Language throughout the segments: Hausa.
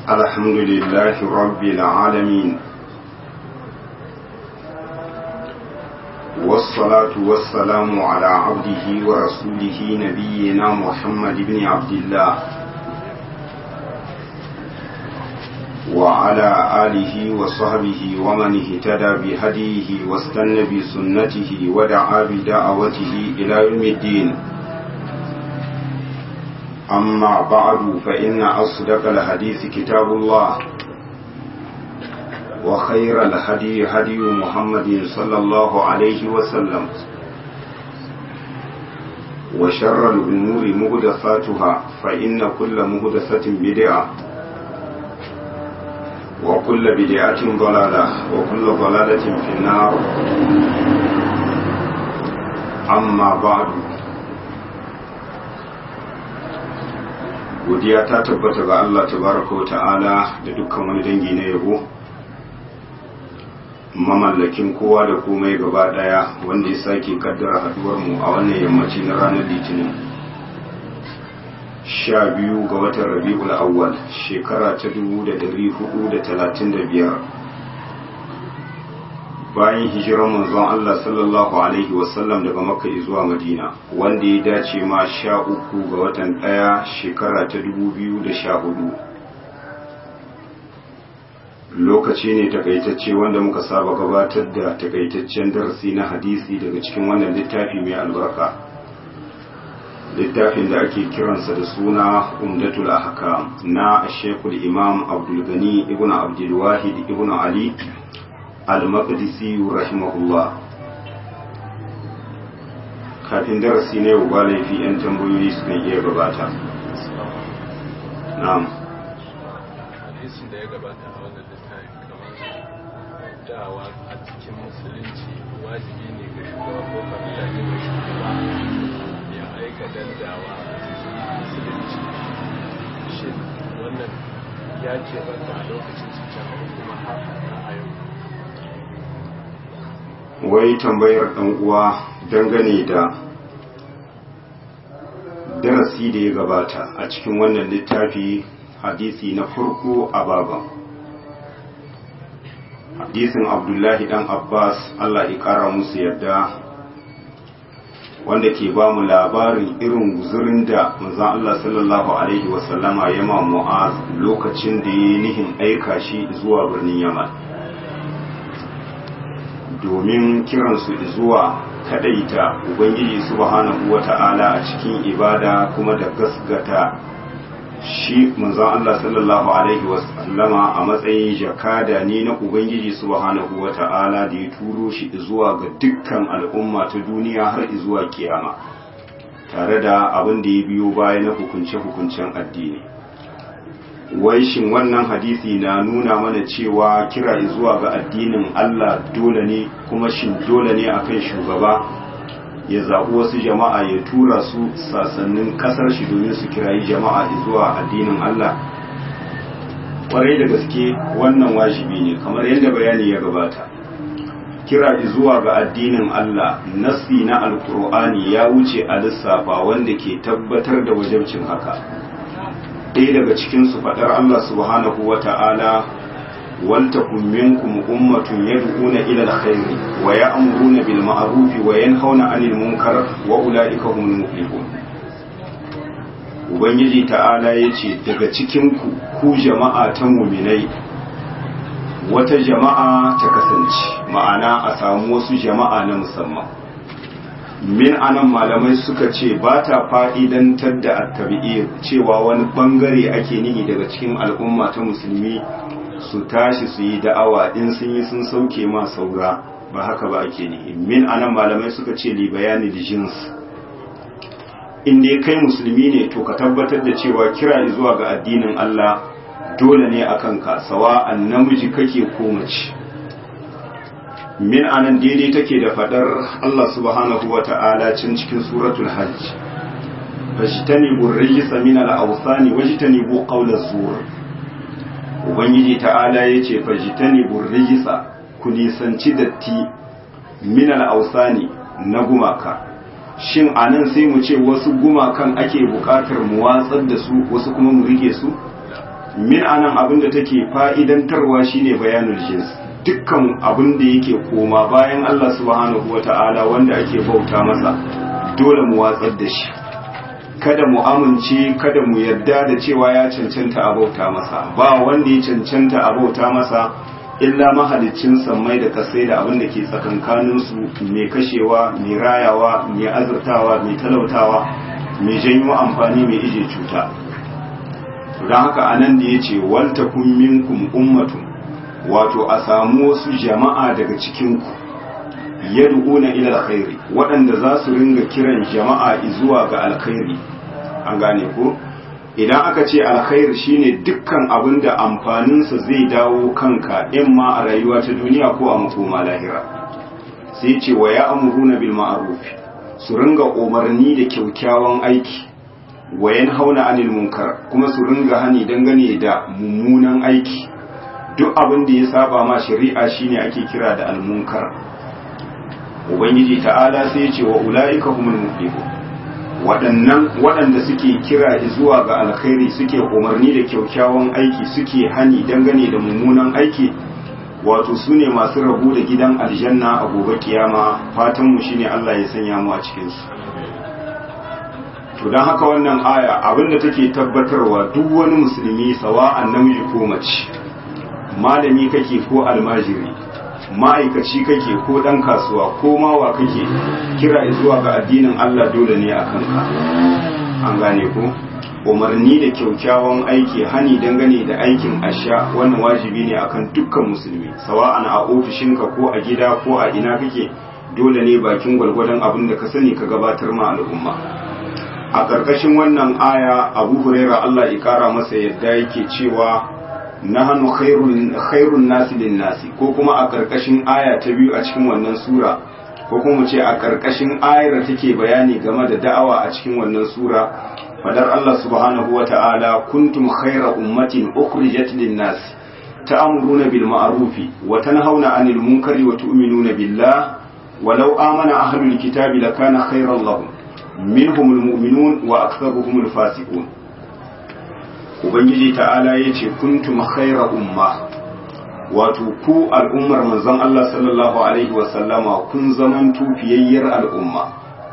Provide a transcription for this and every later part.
الحمد لله رب العالمين والصلاة والسلام على عبده ورسوله نبينا محمد بن عبد الله وعلى آله وصحبه ومن اهتدى بهديه واستنى بسنته ودعا بدعوته إلى يوم الدين أما بعد فإن أصدق الحديث كتاب الله وخير الهدي هدي محمد صلى الله عليه وسلم وشر الأمور مهدثاتها فإن كل مهدثة بدعة وكل بدعة ضلالة وكل ضلالة في النار أما بعد godiya ta tabbata ga Allah tabaraka wa ta'ala da dukkan wani dangi na yabo mamallakin kowa da komai gaba daya wanda ya sake kaddara haduwar mu a wannan yammaci na ranar litinin sha biyu ga watan rabi'ul awwal shekara ta dubu da dari hudu da talatin da biyar bayan hijirar manzon Allah sallallahu alaihi wasallam daga makka zuwa madina wanda ya dace ma sha uku ga watan ɗaya shekara ta dubu biyu da sha hudu lokaci ne takaitacce wanda muka saba gabatar da takaitaccen darasi na hadisi daga cikin wannan littafi mai albarka littafin da ake kiransa da suna umdatul ahkam na shekul imam abdulgani ibn abdulwahid ibn ali al-maqdisi rahimahullah kafin darasi na yau ba laifi 'yan tambayoyi sukan iya gabata na'am hadisin da ya gabata a wannan littafi kamar dawa a cikin musulunci wajibi ne ga shugaba ko kabila ne ga shugaba ya aika dandawa a cikin musulunci shin wannan ya ke banta a lokacin cikin kuma har a yau wai tambayar ɗan uwa dangane da darasi da ya gabata a cikin wannan littafi hadisi na farko a baban hadisin abdullahi dan abbas allah ya kara musu yadda wanda ke ba mu labarin irin guzurin da manzon allah sallallahu alaihi wasallama ya ma mu'az lokacin da ya yi nihin aika shi zuwa birnin yaman domin kiransu zuwa kadaita ubangiji subhanahu wata'ala a cikin ibada kuma da gasgata shi manzon Allah sallallahu alaihi wasallama a matsayin jakada ne na ubangiji subhanahu wata'ala da ya turo shi zuwa ga dukkan al'umma ta duniya har zuwa kiyama tare da abin da ya biyo baya na hukunce-hukuncen addini wai shin wannan hadisi na nuna mana cewa kira zuwa ga addinin Allah dole ne kuma shin dole ne akan shugaba ya zaɓi wasu jama'a ya tura su sasannin ƙasar shi domin su kirayi jama'a zuwa addinin Allah ƙwarai da gaske wannan wajibi ne kamar yadda bayani ya gabata kira zuwa ga addinin Allah nasi na alkur'ani ya wuce a lissafa wanda ke tabbatar da wajabcin haka ɗaya daga cikinsu faɗar Allah subhanahu wa ta'ala waltakun minkum ummatun yad'una ila alkhairi wa ya'muruna bil ma'ruf wa yanhauna 'anil munkar wa ulaika humul muflihun ubangiji ta'ala yace daga cikin ku ku jama'a ta mu'minai wata jama'a ta kasance ma'ana a samu wasu jama'a na musamman min anan malamai suka ce ba ta fa'idantar da attabi'ir cewa wani bangare ake nihi daga cikin al'umma ta musulmi su tashi su yi da'awa in sun yi sun sauke ma saura ba haka ba ake nihi min anan malamai suka ce li bayani da jins in dai kai musulmi ne to ka tabbatar da cewa kira zuwa ga addinin Allah dole ne a kanka sawa'an namiji kake ko mace min anan daidai take da fadar Allah subhanahu wa ta'ala cin cikin suratul hajj fajtanibu rijsa min al-awthani wajtanibu qawla zur ubangiji ta'ala yace fajtanibu rijsa ku nisanci datti min al-awthani na gumaka shin anan sai mu ce wasu gumakan ake bukatar mu watsar da su wasu kuma mu rike su min anan abin da take fa'idantarwa shine bayanul jins dukkan abin da yake koma bayan Allah subhanahu wata'ala wanda ake bauta masa dole mu watsar da shi kada mu amince kada mu yarda da cewa ya cancanta a bauta masa ba wanda ya cancanta a bauta masa illa mahalicin sammai da kasai da abin da ke tsakankaninsu mai kashewa mai rayawa mai azurtawa mai talautawa mai janyo amfani mai ije cuta don haka anan da ya ce walta kun minkum ummatun wato a samu wasu jama'a daga cikinku yad'una ila alkhairi waɗanda za su ringa kiran jama'a zuwa ga alkhairi an gane ko idan aka ce alkhair shine dukkan abin da amfaninsa zai dawo kanka in ma a rayuwa ta duniya ko a makoma lahira sai ce wa ya amuruna bil ma'ruf su ringa umarni da kyaukyawan aiki wa yanhauna anil munkar kuma su ringa hani dangane da mummunan aiki duk abin da ya saba ma shari'a shine ake kira da almunkar ubangiji ta'ala sai ce wa ulaika humul muflihun waɗannan waɗanda suke kira zuwa ga alkhairi suke umarni da kyaukyawan aiki suke hani dangane da mummunan aiki wato su ne masu rabu da gidan aljanna a gobe kiyama fatanmu shine Allah ya sanya mu a cikinsu to don haka wannan aya abinda take tabbatarwa duk wani musulmi sawa'an namiji ko mace malami kake ko almajiri ma'aikaci kake ko ɗan kasuwa ko mawa kake kira zuwa ga addinin Allah dole ne a kanka an gane ko umarni da kyaukyawan aiki hani dangane da aikin asha wannan wajibi ne akan dukkan musulmi sawa'an a ofishinka ko a gida ko a ina kake dole ne bakin gwalgwadon abin da ka sani ka gabatar ma al'umma a ƙarƙashin wannan aya abu huraira Allah ya kara masa yadda yake cewa nahnu khairun khairun nasi lin nasi ko kuma a karkashin aya ta biyu a cikin wannan sura ko kuma mu ce a karkashin ayar da take bayani game da da'awa a cikin wannan sura fadar Allah subhanahu wata'ala kuntum khayra ummatin ukhrijat lin nasi ta'muruna bil ma'ruf wa tanhauna 'anil munkari wa tu'minuna billah walau amana ahlul kitabi lakana khayran lahum minhumul mu'minun wa aktharuhumul fasiqun ubangiji ta'ala ya ce kuntum khaira umma wato ku al'ummar manzon Allah sallallahu alaihi wasallama kun zaman tufiyayyar al'umma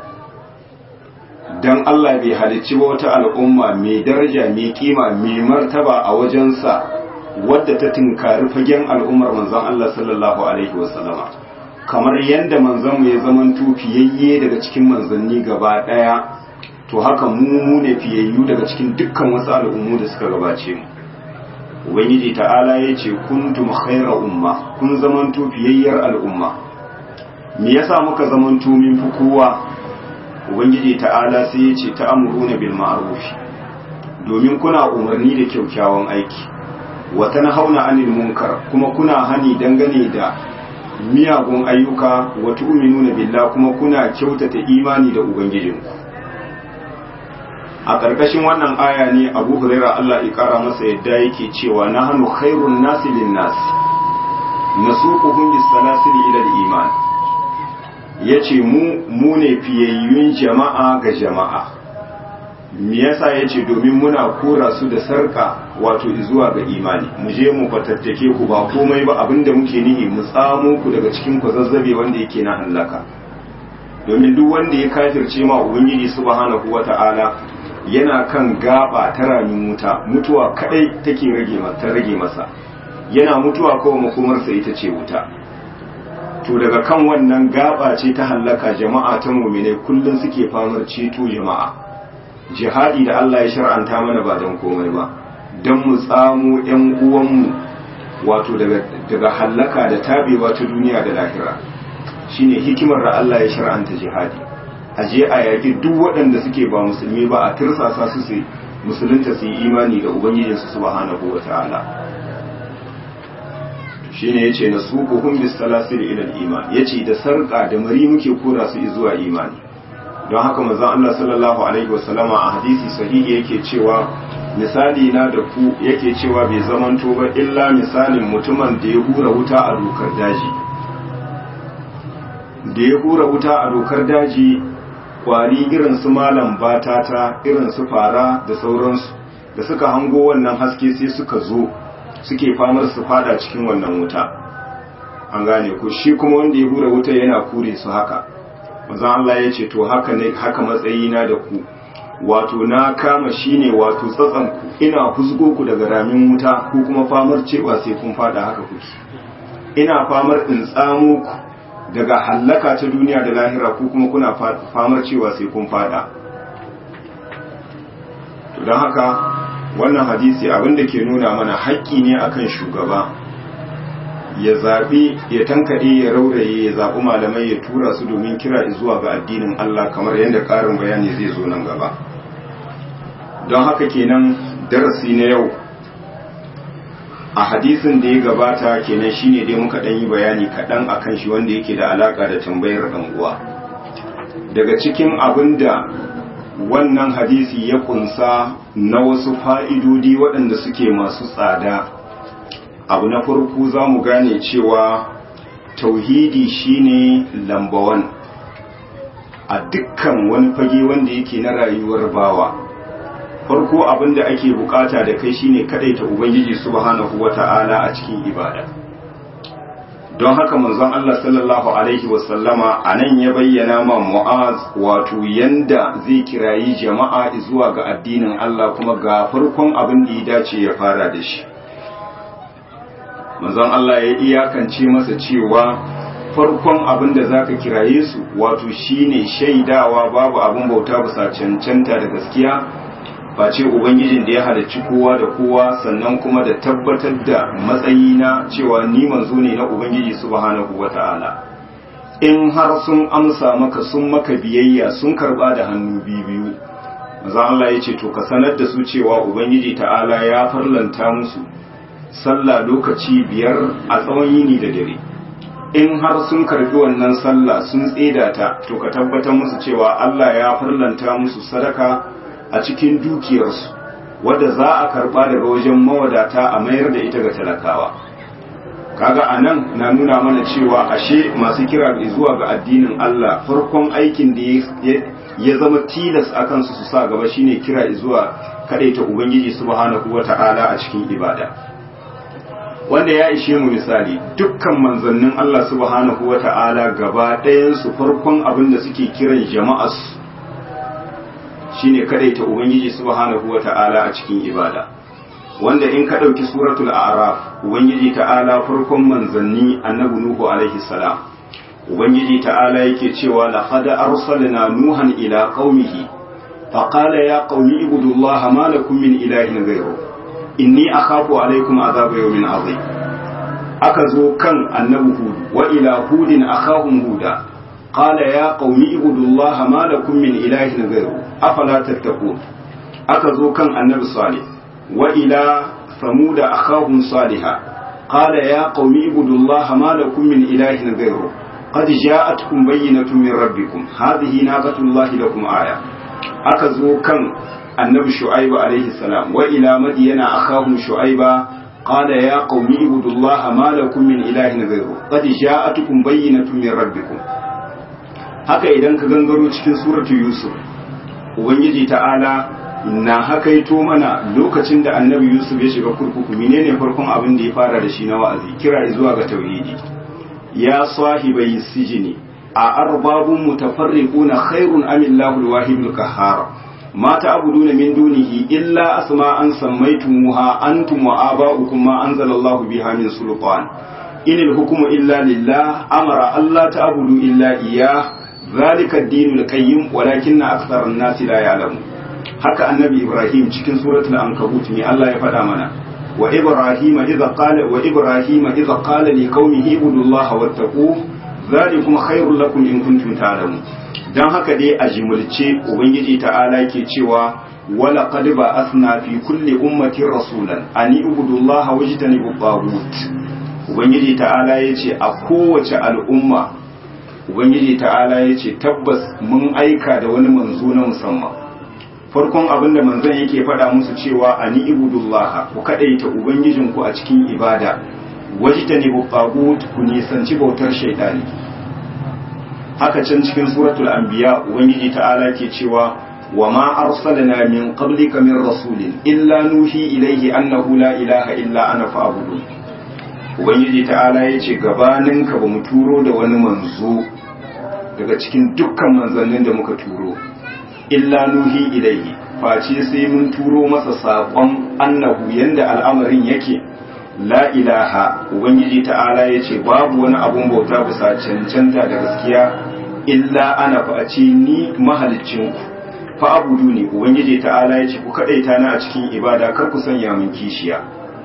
dan Allah bai halicci ba wata al'umma mai daraja mai kima mai martaba a wajensa wadda ta tinkari fagen al'ummar manzon Allah sallallahu alaihi wasallama kamar yadda manzon mu ya zaman tufiyayye daga cikin manzanni gaba daya to haka mu mu ne fiyayyu daga cikin dukkan wasu al'ummu da suka gabace mu ubangiji ta'ala ya ce kuntum khaira umma kun zamanto fiyayyar al'umma me yasa muka zamanto min fi kowa ubangiji ta'ala sai ya ce ta'amuruna bil ma'ruf domin kuna umarni da kyaukyawan aiki wa tanhauna 'anil munkar kuma kuna hani dangane da miyagun ayyuka wa tu'minuna billah kuma kuna kyautata imani da ubangijinku a ƙarƙashin wannan aya ne abu huraira Allah ya ƙara masa yadda yake cewa na hannu khairun nasi lin nasi na suƙuhun bisalasili ila iman ya ce mu mu ne fiyayyun jama'a ga jama'a me yasa ya ce domin muna kora su da sarka wato zuwa ga imani mu je mu fatattake ku ba komai ba abinda muke nihi mu tsamo ku daga cikin kwazazzabe wanda yake na hallaka domin duk wanda ya kafirce ma ubangiji subhanahu wata'ala yana kan gaba ta ramin wuta mutuwa kadai take rage ta rage masa yana mutuwa kawai makomarsa ita ce wuta to daga kan wannan gaba ce ta hallaka jama'a ta mu'mine kullun suke famar ceto jama'a jihadi da Allah ya shar'anta mana ba don komai ba don mu tsamo yan uwanmu wato daga daga hallaka da tabewa ta duniya da lahira shine hikimar da Allah ya shar'anta jihadi a je a yaƙi duk waɗanda suke ba musulmi ba a tirsasa su su musulunta su yi imani da ubangijinsu subhanahu wa ta'ala shine yace na suquhum bis salasil ila al iman yace da sarka da mari muke kora su zuwa imani don haka manzon Allah sallallahu alaihi wasallama a hadisi sahihi yake cewa misali na da ku yake cewa bai zamanto ba illa misalin mutumin da ya hura wuta a dokar daji da ya hura wuta a dokar daji kwari irin su malam batata irin su fara da sauransu da suka hango wannan haske sai suka zo suke famar su fada cikin wannan wuta an gane ko shi kuma wanda ya hura wuta yana kure su haka manzon Allah ya ce to haka ne haka matsayina da ku wato na kama shine wato tsatsan ku ina husgo ku daga ramin wuta ko kuma famar cewa sai kun fada haka kuke ina famar in tsamo ku daga hallaka ta duniya da lahira ko kuma kuna famar cewa sai kun fada to don haka wannan hadisi abinda ke nuna mana haƙƙi ne akan shugaba ya zaɓi ya tankaɗe ya rauraye ya zaɓi malamai ya tura su domin kira zuwa ga addinin Allah kamar yadda ƙarin bayani zai zo nan gaba don haka kenan darasi na yau a hadisin da ya gabata kenan shine dai muka ɗan yi bayani kaɗan akan shi wanda yake da alaƙa da tambayar uwa daga cikin abin da wannan hadisi ya kunsa na wasu fa'idodi waɗanda suke masu tsada abu na farko za mu gane cewa tauhidi shine lambawan a dukkan wani fage wanda yake na rayuwar bawa farko abin da ake bukata da kai shine kadaita ubangiji subhanahu wata'ala a cikin ibada don haka manzon Allah sallallahu alaihi wasallama anan ya bayyana ma Mu'az wato yanda zai kirayi jama'a zuwa ga addinin Allah kuma ga farkon abin da ya dace ya fara da shi manzon Allah ya iyakance masa cewa farkon abin da zaka kiraye su wato shine shaidawa babu abin bauta bisa cancanta da gaskiya face ubangijin da ya halarci kowa da kowa sannan kuma da tabbatar da matsayi na cewa ni manzo ne na ubangiji subhanahu wata'ala in har sun amsa maka sun maka biyayya sun karba da hannu biyu manzo Allah ya ce to ka sanar da su cewa ubangiji ta'ala ya farlanta musu sallah lokaci biyar a tsawon yini da dare in har sun karbi wannan sallah sun tseda ta to ka tabbatar musu cewa Allah ya farlanta musu sadaka a cikin dukiyarsu wadda za a karba daga wajen mawadata a mayar da ita ga talakawa kaga anan na nuna mana cewa ashe masu kira zuwa ga addinin Allah farkon aikin da ya zama tilas a kansu su sa gaba shine kira zuwa kadaita ubangiji subhanahu wata'ala a cikin ibada wanda ya ishe mu misali dukkan manzannin Allah subhanahu wata'ala gaba ɗayan su farkon abin da suke kiran jama'arsu shine kadaita ubangiji subhanahu wata'ala a cikin ibada wanda in ka dauki suratul a'raf ubangiji ta'ala farkon manzanni annabi nuhu alaihi salam ubangiji ta'ala yake cewa laqad arsalna nuhan ila qaumihi faqala ya qaumi ibudullaha ma lakum min ilahin ghayru inni akhafu alaikum azaba yawmin azim aka zo kan annabi hud wa ila hudin akhahum huda قال يا قوم اعبدوا الله ما لكم من إله غيره أفلا تتقون أكذو كان النبي صالح وإلى ثمود أخاهم صالحا قال يا قوم اعبدوا الله ما لكم من إله غيره قد جاءتكم بينة من ربكم هذه ناقة الله لكم آية أكذو كان النبي شعيب عليه السلام وإلى مدين أخاهم شعيبا قال يا قوم اعبدوا الله ما لكم من إله غيره قد جاءتكم بينة من ربكم haka idan ka gangaro cikin suratu yusuf ubangiji ta'ala na hakaito mana lokacin da annabi yusuf ya shiga kurkuku menene farkon abin da ya fara da shi na wa'azi kira zuwa ga tauhidi ya sahibai sijini a arbabun mutafarriquna khairun am illahu alwahidul qahhar ma ta'buduna min dunihi illa asma'an sammaytumuha antum wa aba'ukum ma anzalallahu biha min sultan inil hukmu illa lillah amara alla ta'budu illa iyyah ذلك الدين القيم ولكن أكثر الناس لا يعلمون haka annabi Ibrahim cikin suratul ankabut ne Allah ya faɗa mana wa Ibrahim idza qala wa Ibrahim idza qala li qaumihi ibudullaha wattaqu zalikum khairul lakum in kuntum ta'lamun dan haka dai a jimulce ubangiji ta'ala yake cewa wala qad ba'athna fi kulli ummatin rasulan an ibudullaha wajtanibu tagut ubangiji ta'ala yace a kowace al'umma ubangiji ta'ala ya ce tabbas mun aika da wani manzo na musamman farkon abin da manzon yake faɗa musu cewa ani ibudullah ku kadaita ubangijinku a cikin ibada wajtani bu tagut ku nisanci bautar shaytani haka can cikin suratul anbiya ubangiji ta'ala ke cewa wa ma arsalna min qablika min rasulin illa nuhi ilayhi annahu la ilaha illa ana fa'budun ubangiji ta'ala yace gabaninka ba mu turo da wani manzo daga cikin dukkan manzannin da muka turo illa nuhi ilayhi face sai mun turo masa saƙon annahu yanda al'amarin yake la ilaha ubangiji ta'ala ya ce babu wani abun bauta bisa cancanta da gaskiya illa ana face ni mahalicinku fa abudu ne ubangiji ta'ala ya ce ku kaɗaita na a cikin ibada kar ku sanya min kishiya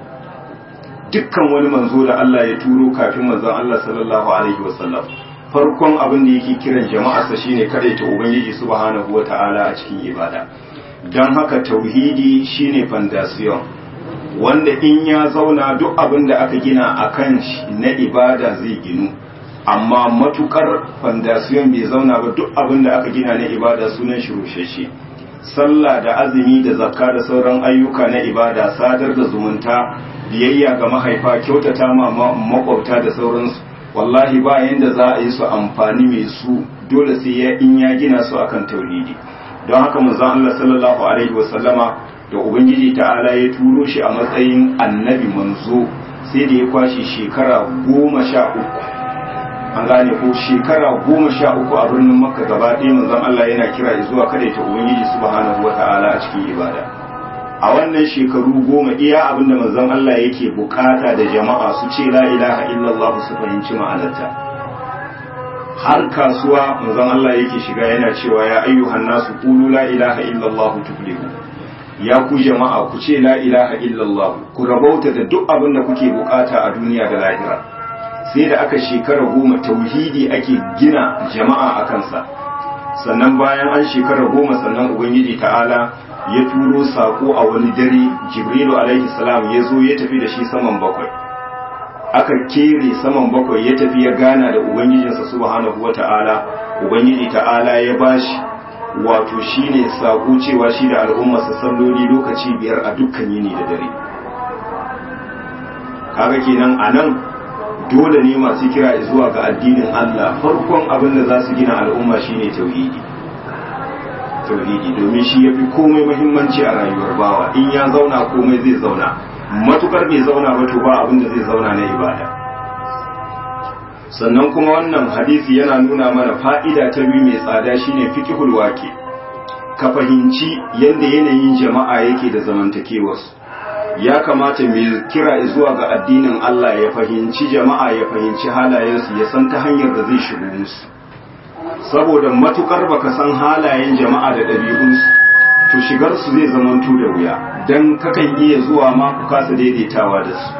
dukkan wani manzo da Allah ya turo kafin manzon Allah sallallahu alaihi wasallam farkon abin da yake kiran jama'arsa shine kadaita ubangiji subhanahu wata'ala a cikin ibada don haka tauhidi shine fondation wanda in ya zauna duk abin da aka gina a kan shi na ibada zai ginu amma matukar fondation bai zauna ba duk abin da aka gina na ibada sunan shi rushashe sallah da azumi da zakka da sauran ayyuka na ibada sadar da zumunta biyayya ga mahaifa kyautata ma makwabta da sauransu wallahi ba yanda za a yi su amfani mai su dole sai ya in ya gina su akan tauhidi don haka manzon Allah sallallahu alaihi wasallama da ubangiji ta'ala ya turo shi a matsayin annabi manzo sai da ya kwashi shekara goma sha uku an gane ko shekara goma sha uku a birnin makka gaba ɗaya manzon Allah yana kira zuwa kada ta ubangiji subhanahu wata'ala a cikin ibada a wannan shekaru goma iya abin da manzon Allah yake bukata da jama'a su ce la ilaha illallah su fahimci ma'anarta har kasuwa manzon Allah yake shiga yana cewa ya ayyuhan nasu qulu la ilaha illallah tuflihu ya ku jama'a ku ce la ilaha illallah ku rabauta da duk abin da kuke bukata a duniya da lahira sai da aka shekara goma tauhidi ake gina jama'a a kansa sannan bayan an shekara goma sannan ubangiji ta'ala ya turo sako a wani dare jibrilu alaihi salam ya zo ya tafi da shi saman bakwai aka kere saman bakwai ya tafi ya gana da ubangijinsa subhanahu wata'ala ubangiji ta'ala ya bashi wato shine sako cewa shi da al'ummarsa salloli lokaci biyar a dukkan yini da dare kaga kenan anan dole ne masu kira zuwa ga addinin Allah farkon abin da za su gina al'umma shine tauhidi tauhidi domin shi yafi komai muhimmanci a rayuwar bawa in ya zauna komai zai zauna matukar bai zauna ba to ba abin da zai zauna na ibada sannan kuma wannan hadisi yana nuna mana fa'ida ta biyu mai tsada shine fiqhul waqi ka fahimci yadda yanayin jama'a yake da zamantakewarsu ya kamata mai kira zuwa ga addinin Allah ya fahimci jama'a ya fahimci halayensu ya san ta hanyar da zai shigo musu saboda matukar baka san halayen jama'a da ɗabi'unsu to shigar su zai zamanto da wuya dan kakan iya zuwa ma ku kasa daidaitawa da su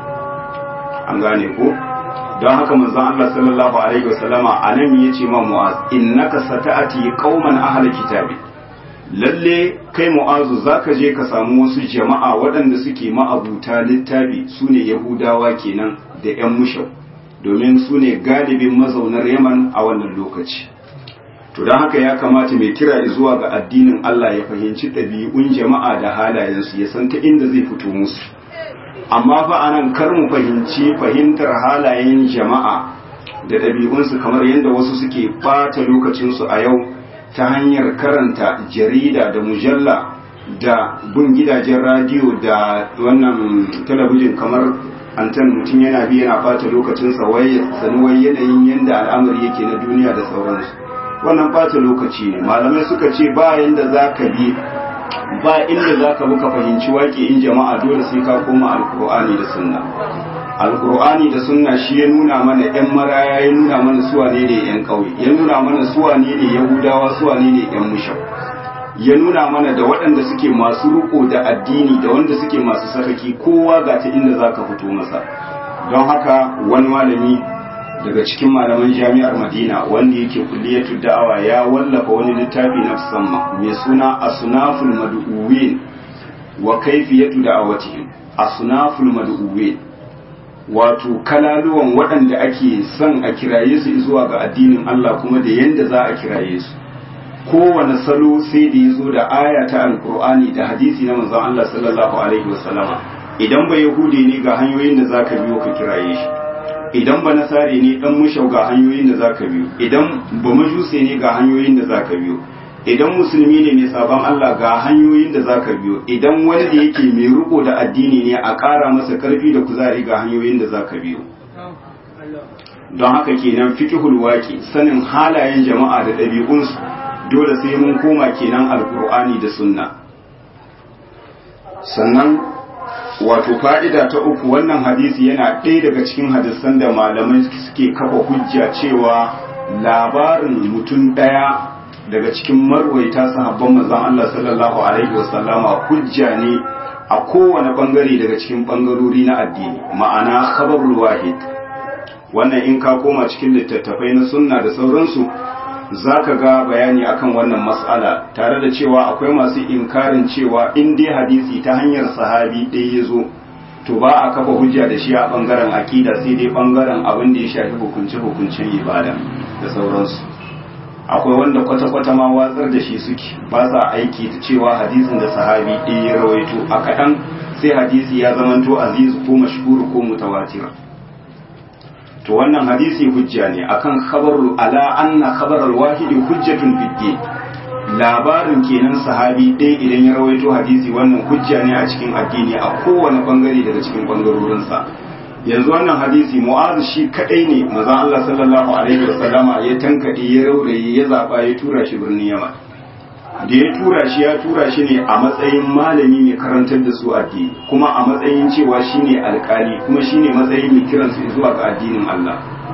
an gane ko don haka manzon Allah sallallahu alaihi wasallama anan yace ma mu'az innaka sata'ati qauman ahli kitabi lalle kai mu'azu zaka je ka samu wasu jama'a waɗanda suke ma'abuta littafi sune yahudawa kenan da yan mushau domin su ne galibin mazaunar yaman a wannan lokaci to don haka ya kamata mai kira zuwa ga addinin Allah ya fahimci ɗabi'un jama'a da halayensu ya san ta inda zai fito musu amma fa anan kar mu fahimci fahimtar halayen jama'a da ɗabi'unsu kamar yadda wasu suke ɓata lokacinsu a yau ta hanyar karanta jarida da mujalla da bin gidajen radiyo da wannan talabijin kamar antan mutum yana bi yana ɓata lokacinsa wai sani wai yanayin yadda al'amari yake na duniya da sauransu wannan ɓata lokaci ne malamai suka ce ba yanda za ka bi ba inda za ka buka fahimci waƙe in jama'a dole sai ka koma alkur'ani da sunna alkur'ani da sunna shi ya nuna mana yan maraya ya nuna mana suwa ne ne yan ƙauye ya nuna mana suwa ne ne yahudawa suwa ne ne yan mushau ya nuna mana da waɗanda suke masu riko da addini da wanda suke masu sakaki kowa ga ta inda za ka fito masa don haka wani malami daga cikin malaman jami'ar madina wanda yake kulliyatu da'awa ya wallafa wani littafi na musamman mai suna asnaful mad'uwin wa kaifiyatu da'awatihim asnaful mad'uwin wato kalaluwan waɗanda ake son a kiraye su zuwa ga addinin Allah kuma da yanda za a kiraye su kowane salo sai da ya zo da aya ta alkur'ani da hadisi na manzon Allah sallallahu alaihi wasallama idan ba yahudi ne ga hanyoyin da zaka biyo ka kiraye shi idan ba nasare ne dan mushau ga hanyoyin da zaka biyo idan ba majuse ne ga hanyoyin da zaka biyo idan musulmi ne mai sabon Allah ga hanyoyin da zaka biyo idan wanda yake mai riko da addini ne a ƙara masa karfi da kuzari ga hanyoyin da zaka biyo don haka kenan fiqhul waqi sanin halayen jama'a da ɗabi'unsu dole sai mun koma kenan alqur'ani da sunna sannan wato fa'ida ta uku wannan hadisi yana ɗaya daga cikin hadisan da malamai suke kafa hujja cewa labarin mutum ɗaya daga cikin marwaita sahabban manzon Allah sallallahu alaihi wasallama hujja ne a kowane bangare daga cikin bangarori na addini ma'ana khabarul wahid wannan in ka koma cikin littattafai na sunna da sauransu zaka ga bayani akan wannan mas'ala tare da cewa akwai masu inkarin cewa in dai hadisi ta hanyar sahabi ɗaya ya zo to ba a kafa hujja da shi a bangaren akida sai dai bangaren abin da ya shafi hukunce-hukuncen ibada da sauransu akwai wanda kwata-kwata ma watsar da shi suke ba sa aiki da cewa hadisin da sahabi ɗaya ya rawaito a kaɗan sai hadisi ya zamanto aziz ko mashhur ko mutawatir to wannan hadisi hujja ne akan khabarul ala anna khabaral wahidi hujjatun fid labarin kenan sahabi ɗaya idan ya rawaito hadisi wannan hujja ne a cikin addini a kowane bangare daga cikin bangarorinsa yanzu wannan hadisi mu'azu shi kadai ne maza Allah sallallahu alaihi wasallama ya tankade ya rauraye ya zaba ya tura shi birnin Yaman da ya tura shi ya tura shi ne a matsayin malami mai karantar da su addini kuma a matsayin cewa shine alkali kuma shine matsayin mai kiran su zuwa ga addinin Allah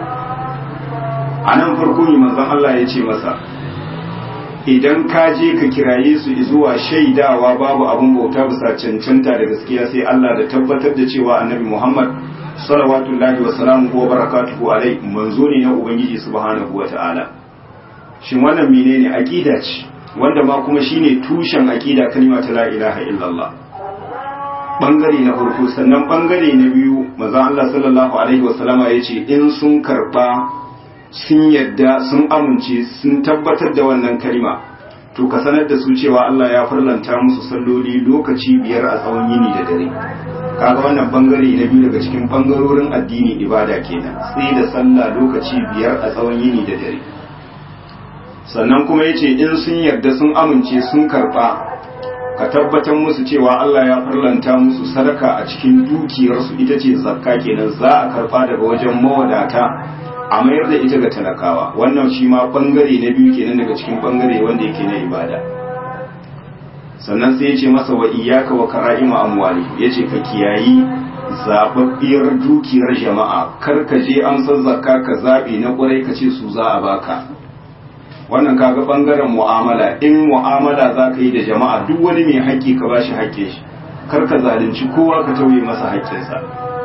a nan farko ne manzon Allah ya ce masa idan ka je ka kiraye su zuwa shaidawa babu abin bauta bisa cancanta da gaskiya sai Allah da tabbatar da cewa annabi Muhammad salawatullahi wa salamuhu wa barakatuhu alai manzo ne na ubangiji subhanahu wa ta'ala shin wannan menene aqida ce wanda ma kuma shine tushen aqida kalma ta la ilaha illallah bangare na farko sannan bangare na biyu manzo Allah sallallahu alaihi wa sallama yace in sun karba sun yadda sun amince sun tabbatar da wannan kalma to ka sanar da su cewa Allah ya farlanta musu salloli lokaci biyar a tsawon yini da dare kaga wannan bangare na biyu daga cikin bangarorin addini ibada kenan sai da sallah lokaci biyar a tsawon yini da dare sannan kuma yace in sun yarda sun amince sun karba ka tabbatar musu cewa Allah ya farlanta musu sadaka a cikin dukiyarsu ita ce zakka kenan za a karba daga wajen mawadata a mayar da ita ga talakawa wannan shi ma bangare na biyu kenan daga cikin bangare wanda yake na ibada sannan sai ya ce masa wa iyaka wa kara'ima amwali ya ce ka kiyayi zababbiyar dukiyar jama'a kar ka je an san zakka ka zaɓe na ƙwarai ka ce su za a baka wannan kaga bangaren mu'amala in mu'amala za ka yi da jama'a duk wani mai haƙƙi ka bashi haƙƙin shi kar ka zalunci kowa ka tauye masa haƙƙinsa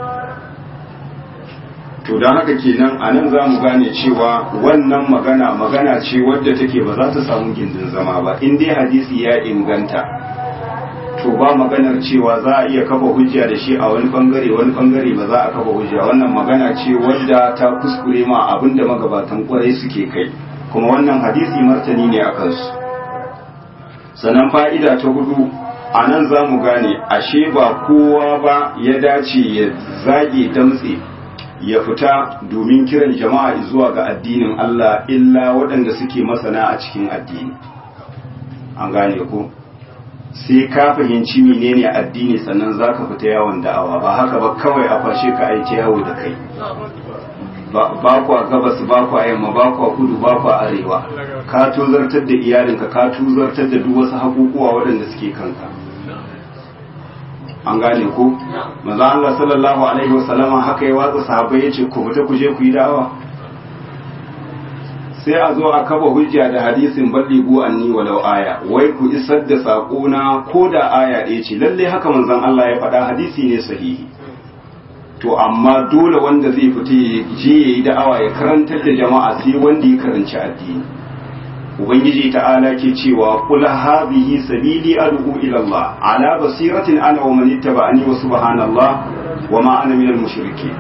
to don haka kenan a nan za mu gane cewa wannan magana magana ce wadda take ba za ta samu gindin zama ba in dai hadisi ya inganta to ba maganar cewa za a iya kafa hujja da shi a wani bangare wani bangare ba za a kafa hujja wannan magana ce wadda ta kuskure ma abin da magabatan kwarai suke kai kuma wannan hadisi martani ne a kansu sannan fa'ida ta hudu a nan za mu gane ashe ba kowa ba ya dace ya zage damtse ya fita domin kiran jama'a zuwa ga addinin Allah illa waɗanda suke masana a cikin addini an gane ko sai ka fahimci menene addini sannan za ka fita yawon da'awa ba haka ba kawai a fashe ka aiki yawo da kai ba kwa gabas ba kwa yamma ba kwa kudu ba kwa arewa ka tuzartar da iyalinka ka tuzartar da duk wasu hakukuwa waɗanda suke kanka an gane ko maza Allah sallallahu alaihi wasallama haka ya watsa sahabbai yace ku fita ku je ku yi da'awa sai a zo a kafa hujja da hadisin balligu anni walau aya wai ku isar da sako na ko da aya ɗaya ce lalle haka manzon Allah ya faɗa hadisi ne sahihi to amma dole wanda zai fita ya je ya yi da'awa ya karantar da jama'a sai wanda ya karanci addini ubangiji ta'ala ke cewa kul hadhihi sabili ad'u ila Allah ala basiratin ana wa man ittaba'ani wa subhanallah wa ma ana minal mushrikeen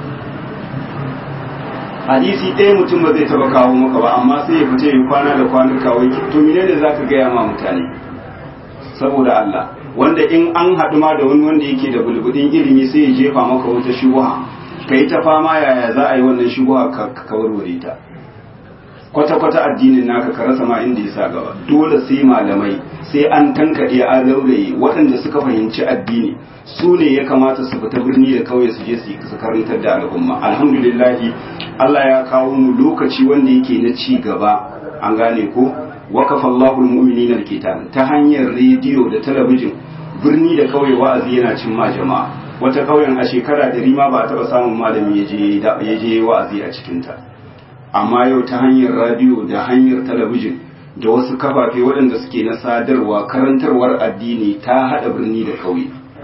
hadisi ɗaya mutum ba zai taba kawo maka ba amma sai ya fita ya kwana da kwanuka wai to menene zaka gaya ma mutane saboda Allah wanda in an haɗu ma da wani wanda yake da bulbudin ilimi sai ya jefa maka wata shubuha kai ta fama yaya za a yi wannan shubuha ka warware ta kwata-kwata addinin naka ka rasa ma inda ya sa gaba dole sai malamai sai an tankaɗe a lauraye waɗanda suka fahimci addini su ne ya kamata su fita birni da kauye su je su karantar da al'umma alhamdulillahi Allah ya kawo mu lokaci wanda yake na ci gaba an gane ko wakafa Allahul mu'minina alkitab ta hanyar rediyo da talabijin birni da kauye wa'azi yana cin ma jama'a wata kauyen a shekara ɗari ma ba a taɓa samun malami ya je wa'azi a cikinta amma yau ta hanyar radiyo da hanyar talabijin da wasu kafafe waɗanda suke na sadarwa karantarwar addini ta haɗa birni da kauye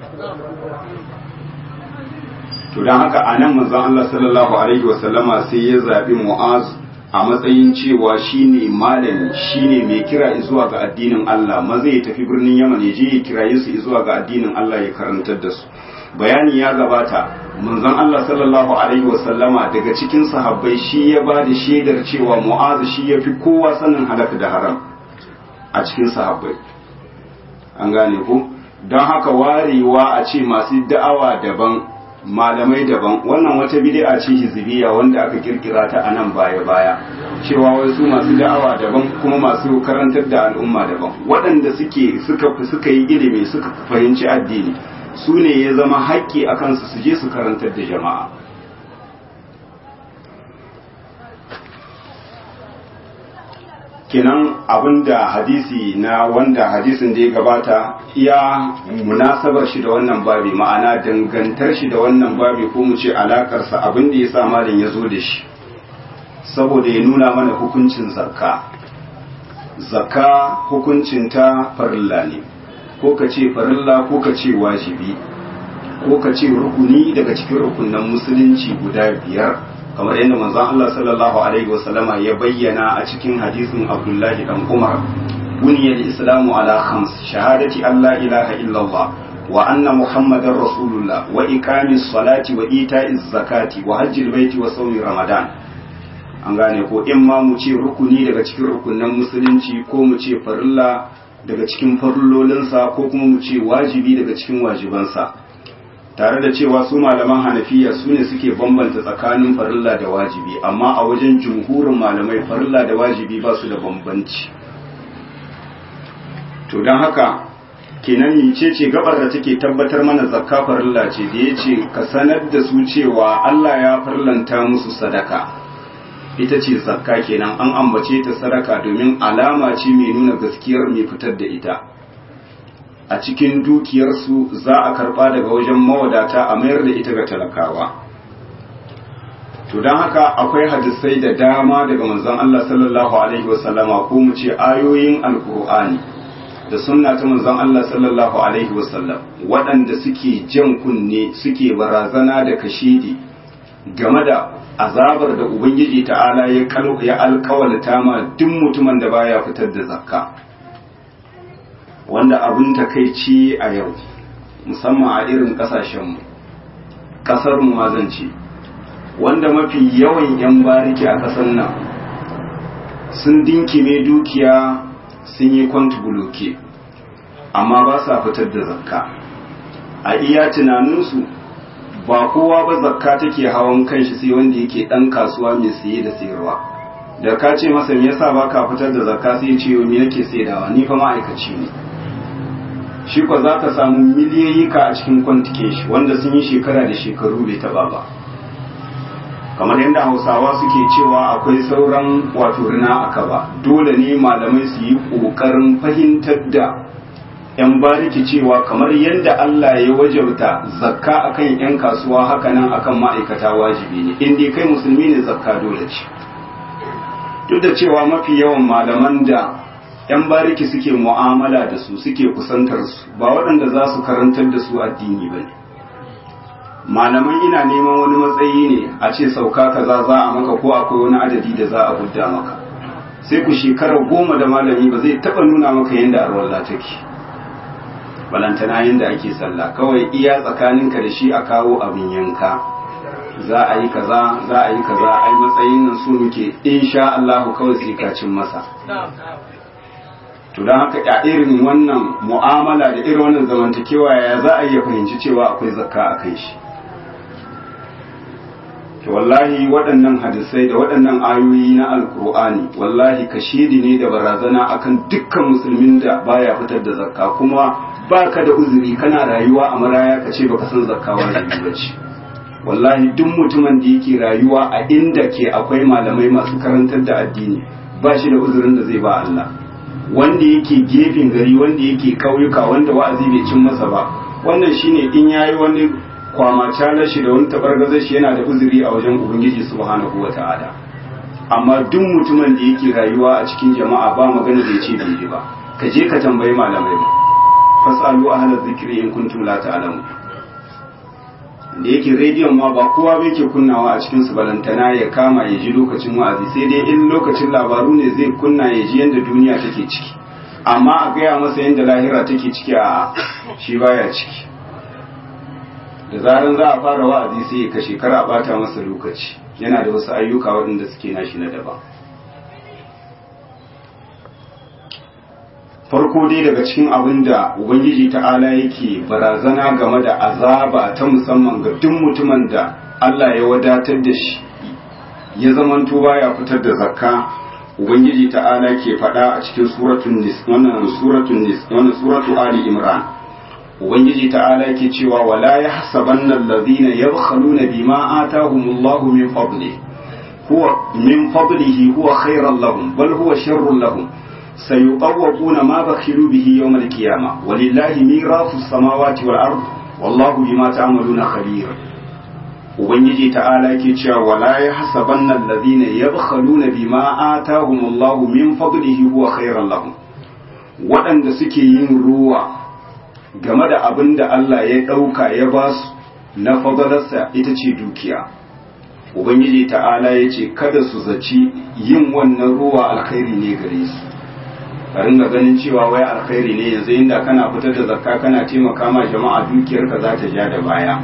to don haka a nan manzon Allah sallallahu alaihi wasallama sai ya zaɓi mu'az a matsayin cewa shine malami shine mai kira zuwa ga addinin Allah maza ya tafi birnin Yaman ya je ya kiraye su zuwa ga addinin Allah ya karantar da su bayani ya gabata manzon Allah sallallahu alaihi wasallama daga cikin sahabbai shi ya ba da shaidar cewa mu'az shi ya fi kowa sanin halaka da haram a cikin sahabbai an gane ku don haka warewa a ce masu da'awa daban malamai daban wannan wata bid'a ce hizbiya wanda aka kirkira ta a nan baya baya cewa wasu masu da'awa daban kuma masu karantar da al'umma daban waɗanda suke suka suka yi ilimi suka fahimci addini su ne ya zama haƙƙi a kansu su je su karantar da jama'a kenan abinda hadisi na wanda hadisin da ya gabata iya munasabar shi da wannan babi ma'ana dangantar shi da wannan babi ko mu ce alakarsa abin da ya sa malin ya zo da shi saboda ya nuna mana hukuncin zakka zakka hukuncinta farilla ne ko ka ce farilla ko ka ce wajibi ko ka ce rukuni daga cikin rukunan musulunci guda biyar kamar yadda manzon Allah sallallahu alaihi wasallama ya bayyana a cikin hadisin Abdullahi dan Umar buniyal islamu ala khams shahadati an la ilaha illallah wa anna muhammadar rasulullah wa iqamis salati wa ita'iz zakati wa hajjil baiti wa sawmi ramadan an gane ko in ma mu ce rukuni daga cikin rukunan musulunci ko mu ce farilla daga cikin farillolinsa ko kuma mu ce wajibi daga cikin wajibansa tare da cewa su malaman hanafiya su ne suke bambanta tsakanin farilla da wajibi amma a wajen jumhurin malamai farilla da wajibi ba su da bambanci to don haka kenan mice ce gabar da take tabbatar mana zakka farilla ce da ya ce ka sanar da su cewa Allah ya farlanta musu sadaka ita ce zakka kenan an ambace ta sadaka domin alama ce mai nuna gaskiyar mai fitar da ita a cikin dukiyarsu za a karba daga wajen mawadata a mayar da ita ga talakawa to don haka akwai hadisai da dama daga manzon Allah sallallahu alaihi wasallama ko mu ce ayoyin alkur'ani da sunna ta manzon Allah sallallahu alaihi wasallam waɗanda suke jan kunne suke barazana da kashidi game da azabar da ubangiji ta'ala ya alkawalta ma duk mutumin da baya fitar da zakka wanda abin takaici a yau musamman a irin kasashenmu kasar mu mazance wanda mafi yawan 'yan bariki a kasar nan sun dinkime dukiya sun yi buloke amma ba sa fitar da zakka a iya tunaninsu ba kowa ba zakka take hawan kanshi sai wanda yake dan kasuwa mai siye da sayarwa da ka ce masa me yasa baka fitar da zakka sai ya ce me yake saidawa ni fa ma'aikaci ne shi ko za ka samu miliyoyi ka a cikin kwantike shi wanda sun yi shekara da shekaru bai taba ba kamar yadda hausawa suke cewa akwai sauran wato rina aka ba dole ne malamai su yi ƙoƙarin fahimtar da 'yan bariki cewa kamar yadda Allah ya wajauta zakka akan 'yan kasuwa hakanan akan ma'aikata wajibi ne in dai kai musulmi ne zakka dole ce duk da cewa mafi yawan malaman da 'yan bariki suke mu'amala da su suke kusantar su ba waɗanda za su karantar da su addini ba ne malaman ina neman wani matsayi ne a ce sauka kaza za a maka ko akwai wani adadi da za a gudda maka sai ku shekara goma da malami ba zai taɓa nuna maka yadda arwallah take balantana yadda ake sallah kawai iya tsakaninka da shi a kawo abin yanka za a yi kaza za a yi kaza ai matsayin nan su muke insha Allah kawai sai ka cin masa to don haka a irin wannan mu'amala da irin wannan zamantakewa ya za a iya fahimci cewa akwai zakka a kai shi to wallahi waɗannan hadisai da waɗannan ayoyi na alkur'ani wallahi kashedi ne da barazana akan dukkan musulmin da baya fitar da zakka kuma baka da uzuri kana rayuwa a maraya ka ce baka san zakka wajibi ba ce wallahi duk mutumin da yake rayuwa a inda ke akwai malamai masu karantar da addini ba shi da uzurin da zai ba Allah wanda yake gefen gari wanda yake kauyuka wanda wa'azi bai cin masa ba wannan shine in yayi wani kwamacalar shi da wani tabargazar shi yana da uzuri a wajen ubangiji subhanahu wata'ala amma duk mutumin da yake rayuwa a cikin jama'a ba magana da yace bai ba ka je ka tambayi malamai ba fasalu ahlaz zikri in kuntum la ta'lamun da yake rediyon ma ba kowa bai ke kunnawa a cikin su balantana ya kama ya ji lokacin wa'azi sai dai in lokacin labaru ne zai kunna ya ji yadda duniya take ciki amma a gaya masa yadda lahira take ciki a shi baya ciki da zaran za a fara wa'azi sai ya kashe kar a bata masa lokaci yana da wasu ayyuka waɗanda suke nashi na daban farko dai daga cikin abin da ubangiji ta'ala yake barazana game da azaba ta musamman ga duk mutumin da Allah ya wadatar da shi ya zamanto baya fitar da zakka ubangiji ta'ala ke faɗa a cikin suratul nis wannan suratul nis wannan suratul ali imran ubangiji ta'ala ke cewa wala yahsabanna alladhina yabkhaluna bima atahumullahu min fadli huwa min fadlihi huwa khairan lahum bal huwa sharrun lahum سيطوقون ما بخلوا به يوم القيامة ولله ميراث السماوات والأرض والله بما تعملون خبير ubangiji ta'ala ke cewa wala ya hasabanna alladhina yabkhaluna bima atahumullahu min fadlihi huwa khairan lahum waɗanda suke yin ruwa game da abin da Allah ya ɗauka ya ba su na fadalarsa ita ce dukiya ubangiji ta'ala ya ce kada su zaci yin wannan ruwa alkhairi ne gare su ka ringa ganin cewa wai alkhairi ne yanzu inda kana fitar da zakka kana taimaka ma jama'a dukiyarka za ta ja da baya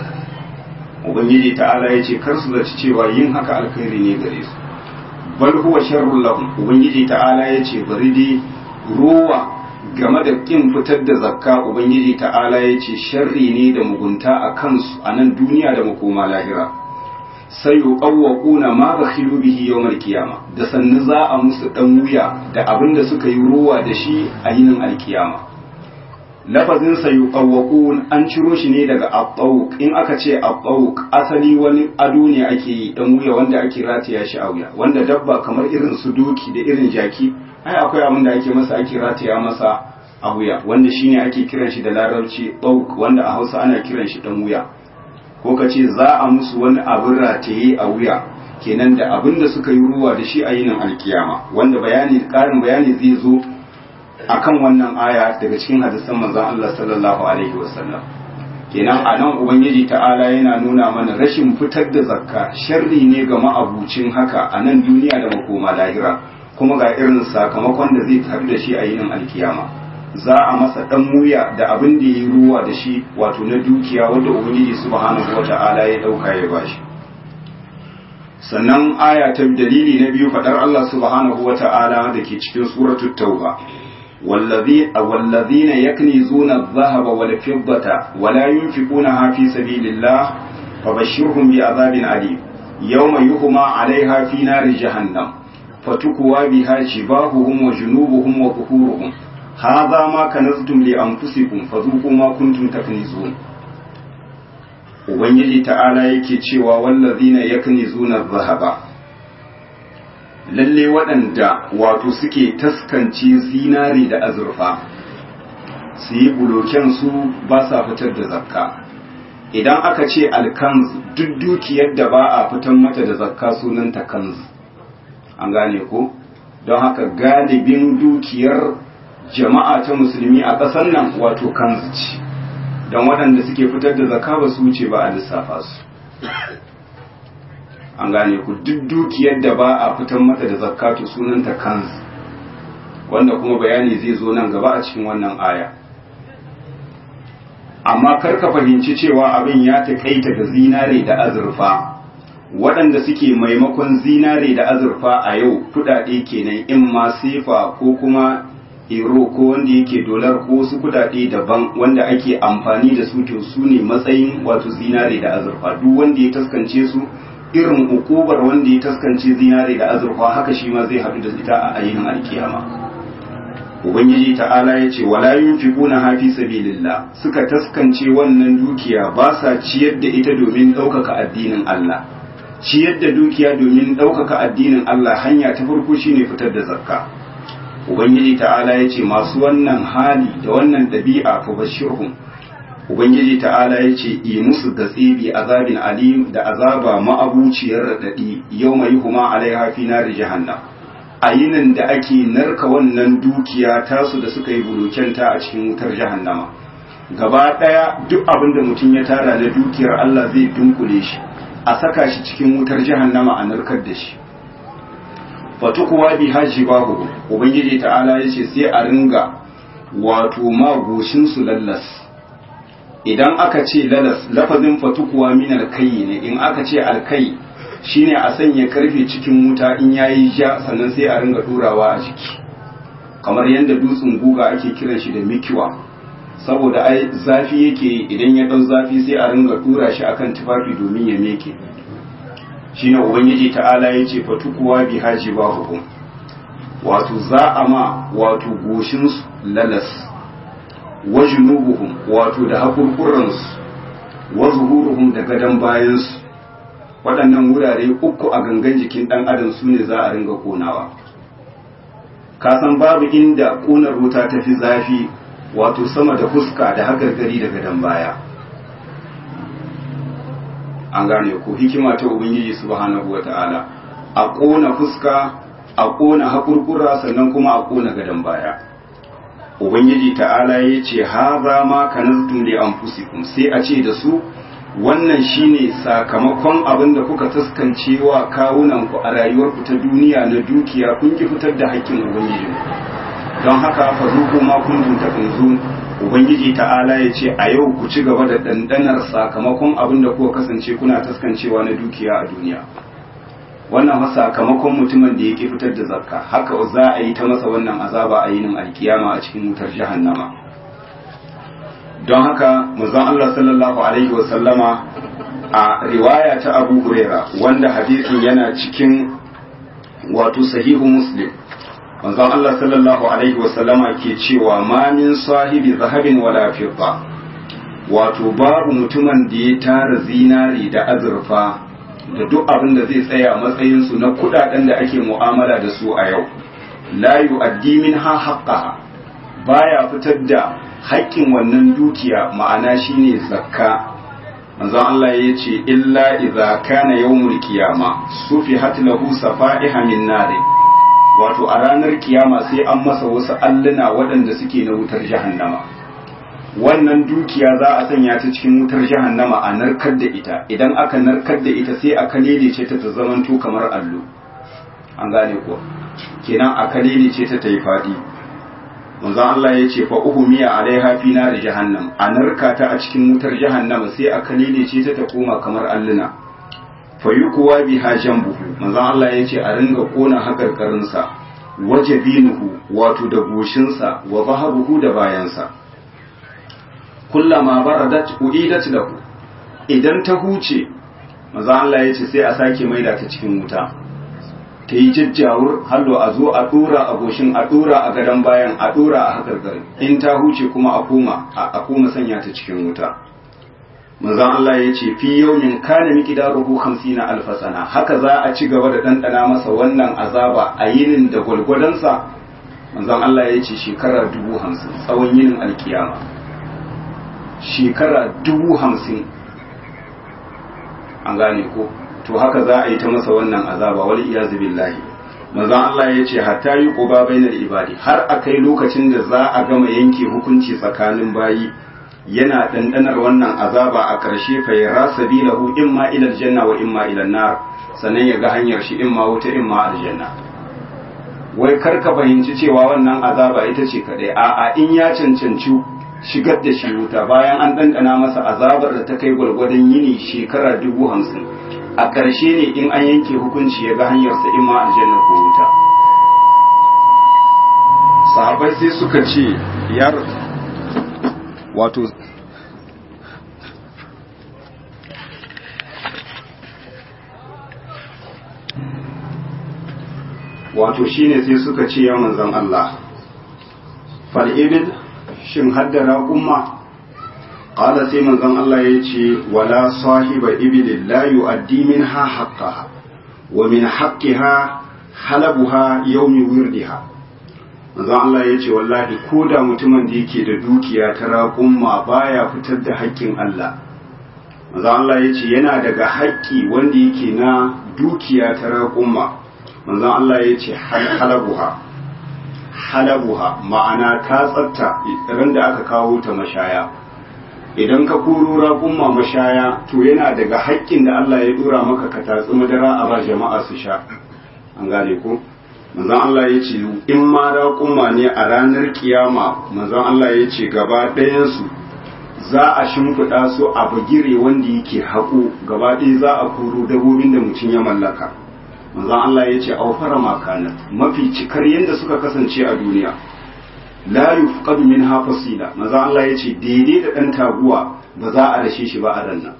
ubangiji ta'ala ya ce kar su zaci cewa yin haka alkhairi ne gare su bal huwa sharrul lahum ubangiji ta'ala ya ce bari dai ruwa game da kin fitar da zakka ubangiji ta'ala ya ce sharri ne da mugunta a kansu a nan duniya da makoma lahira sai yuqawwaquna ma bakhilu bihi yawmal qiyama da sannu za a musu dan wuya da abin da suka yi ruwa da shi a yinin alkiyama lafazin sa yuqawwaqun an ciro shi ne daga abawq in aka ce abawq asali wani ado ne ake yi dan wuya wanda ake rataya shi a wuya wanda dabba kamar irin su doki da irin jaki ai akwai abin da ake masa ake rataya masa a wuya wanda shine ake kiran shi da larabci bawq wanda a Hausa ana kiran shi dan wuya ko ka ce za a musu wani abin rataye a wuya kenan da abin da suka yi ruwa da shi a yinin alkiyama wanda bayani karin bayani zai zo akan wannan aya daga cikin hadisan manzon Allah sallallahu alaihi wasallam kenan a nan ubangiji ta'ala yana nuna mana rashin fitar da zakka sharri ne ga ma'abucin haka a nan duniya da makoma lahira kuma ga irin sakamakon da zai tafi da shi a yinin alkiyama za a masa dan muya da abin da yi ruwa da shi wato na dukiya wanda ubangiji subhanahu wata'ala ya dauka ya bashi sannan aya ta dalili na biyu fadar Allah subhanahu wata'ala da ke cikin suratul tauba والذي والذين يكنزون الذهب والفضة ولا ينفقونها في سبيل الله فبشرهم بعذاب أليم يوم يهما عليها في نار جهنم فتكوى بها جباههم وجنوبهم وظهورهم هذا ما كنزتم لأنفسكم فذوقوا ما كنتم تكنزون Ubangiji ta'ala yake cewa wallazina yaknizuna dhahaba lalle waɗanda wato suke taskanci zinari da azurfa su yi buloken su ba sa fitar da zakka idan aka ce alkanz duk dukiyar da ba a fitar mata da zakka sunanta kanz an gane ko don haka galibin dukiyar jama'a ta musulmi a ƙasar nan wato kanz ce don waɗanda suke fitar da zakka ba su wuce ba a lissafa su an gane ku duk dukiyar da ba a fitar mata da zakatu sunanta kanz wanda kuma bayani zai zo nan gaba a cikin wannan aya amma kar ka fahimci cewa abin ya taƙaita da zinare da azurfa waɗanda suke maimakon zinare da azurfa a yau kuɗaɗe kenan in ma sefa ko kuma euro ko wanda yake dolar ko wasu kuɗaɗe daban wanda ake amfani da su to su ne matsayin wato zinare da azurfa duk wanda ya taskance su irin ukubar wanda ya taskance zinare da azurfa haka shi ma zai haɗu da ita a ainihin alkiyama ubangiji ta'ala ya ce wala yunfiquna hafi sabilillah suka taskance wannan dukiya ba sa ciyar da ita domin ɗaukaka addinin Allah ciyar da dukiya domin ɗaukaka addinin Allah hanya ta farko shine fitar da zakka ubangiji ta'ala ya ce masu wannan hali da wannan ɗabi'a fa bashirhum ubangiji ta'ala ya ce yi musu gatsibi azabin alim da azaba ma'abuciyar raɗaɗi yau mai huma alaiha fi nari jahannam a yinin da ake narka wannan dukiya tasu da suka yi bulokenta a cikin wutar jahannama gaba ɗaya duk abin da mutum ya tara na dukiyar Allah zai dunkule shi a saka shi cikin wutar jahannama a narkar da shi fatukuwa bi haji babu ubangiji ta'ala ya ce sai a ringa wato magoshin su lallas idan aka ce lalas lafazin fatukuwa min alkai ne in aka ce alkai shine a sanya karfe cikin wuta in yayi ja sannan sai a ringa durawa a jiki kamar yadda dutsen guga ake kiran shi da mikiwa saboda ai zafi yake idan ya dau zafi sai a ringa dura shi akan tufafi domin ya meke shine ubangiji ta'ala yace fatukuwa bi haji ba hukum wato za a ma wato goshin lalas wa junubuhum wato da hakurkuransu wa zuhuruhum da gadon bayansu waɗannan wurare uku a gangan jikin ɗan adam su ne za a ringa konawa ka san babu inda ƙunar wuta ta fi zafi wato sama da fuska da hagargari da gadon baya an gane ko hikima ta ubangiji subhanahu wata'ala a ƙona fuska a ƙona hakurkura sannan kuma a ƙona gadon baya ubangiji ta'ala ya ce haza ma kanaztum li anfusikum sai a ce da su wannan shine sakamakon abin da kuka taskance wa kawunan ku a rayuwarku ta duniya na dukiya kun ki fitar da haƙƙin ubangiji don haka fa zuku ma kuntum takunzun ubangiji ta'ala ya ce a yau ku ci gaba da dandanar sakamakon abin da kuka kasance kuna taskancewa na dukiya a duniya wannan fa sakamakon mutumin da yake fitar da zakka haka za a yi ta masa wannan azaba a yinin alkiyama a cikin wutar jahannama don haka manzon Allah sallallahu alaihi wa sallama a riwaya ta Abu Huraira wanda hadisin yana cikin wato sahihu Muslim manzon Allah sallallahu alaihi wa sallama ke cewa ma min sahibi zahabin wala fidda wato babu mutumin da ya tara zinari da azurfa da duk abin da zai tsaya matsayinsu na kudaden da ake mu'amala da su a yau la yu'addi minha haqqaha baya fitar da haƙƙin wannan dukiya ma'ana shine zakka manzon Allah ya ce illa idza kana yawmul qiyama sufihat lahu safa'iha min nar wato a ranar kiyama sai an masa wasu alluna waɗanda suke na wutar jahannama wannan dukiya za a sanya ta cikin wutar jahannama a narkar da ita idan aka narkar da ita sai a kalilice ta ta zamanto kamar allo an gane ko kenan a kalilice ta ta yi faɗi manzon Allah ya ce fa uhumiya alaiha fi nar jahannam a narka ta a cikin wutar jahannama sai a kalilice ta ta koma kamar alluna fa yukuwa biha jambuhu manzon Allah ya ce a ringa kona hakarkarinsa wajabinuhu wato da goshinsa wa zahabuhu da bayansa kullama baradat uidat lahu idan ta huce manzo Allah ya ce sai a sake maida ta cikin wuta ta yi jajjawur hallo a zo a dora a goshin a dora a gadon bayan a dora a hakarkarin in ta huce kuma a koma a koma sanya ta cikin wuta manzo Allah ya ce fi yawmin kana miqdaruhu 50 alf sana haka za a ci gaba da dandana masa wannan azaba a yinin da gwalgwadansa manzo Allah ya ce shekara dubu hamsin tsawon yinin alkiyama shekara dubu hamsin an gane ko to haka za a yi ta masa wannan azaba wal iyazu billahi manzon Allah ya ce hatta yi quba bainal ibadi har akai lokacin da za a gama yanke hukunci tsakanin bayi yana dandanar wannan azaba a ƙarshe fa yara sabilahu imma ila aljanna wa imma ila nar sannan ya ga hanyar shi imma wuta imma aljanna wai karka fahimci cewa wannan azaba ita ce kadai a'a in ya cancanci shigar da shi wuta bayan an ɗanɗana masa azabar da ta kai gwargwadon yini shekara dubu hamsin a ƙarshe ne in an yanke hukunci ya ga hanyarsa in ma aljanna ko wuta sahabai sai suka ce yar wato wato shine sai suka ce ya manzon Allah fal ibil shin haddara umma qala sai manzon Allah ya ce wala sahiba ibil la yu'addi minha haqqaha wa min haqqiha halabuha yawmi wirdiha manzon Allah ya ce wallahi ko da mutumin da yake da dukiya ta raƙumma baya fitar da haƙƙin Allah manzon Allah ya ce yana daga haƙƙi wanda yake na dukiya ta raƙumma manzon Allah ya ce halabuha halabuha ma'ana ta tsatta ran da aka kawo ta mashaya idan ka koro raƙumma mashaya to yana daga haƙƙin da Allah ya dora maka ka tatsi madara a ba jama'a su sha an gane ko manzon Allah ya ce in ma raƙumma ne a ranar kiyama manzon Allah ya ce gaba ɗayansu za a shimfiɗa su a bagire wanda yake haƙo gaba ɗaya za a koro dabobin da mutum ya mallaka manzon Allah ya ce aufara makanan mafi cikar yadda suka kasance a duniya la yufqadu minha fasila manzon Allah ya ce daidai da ɗan taguwa ba za a rashe shi ba a ran nan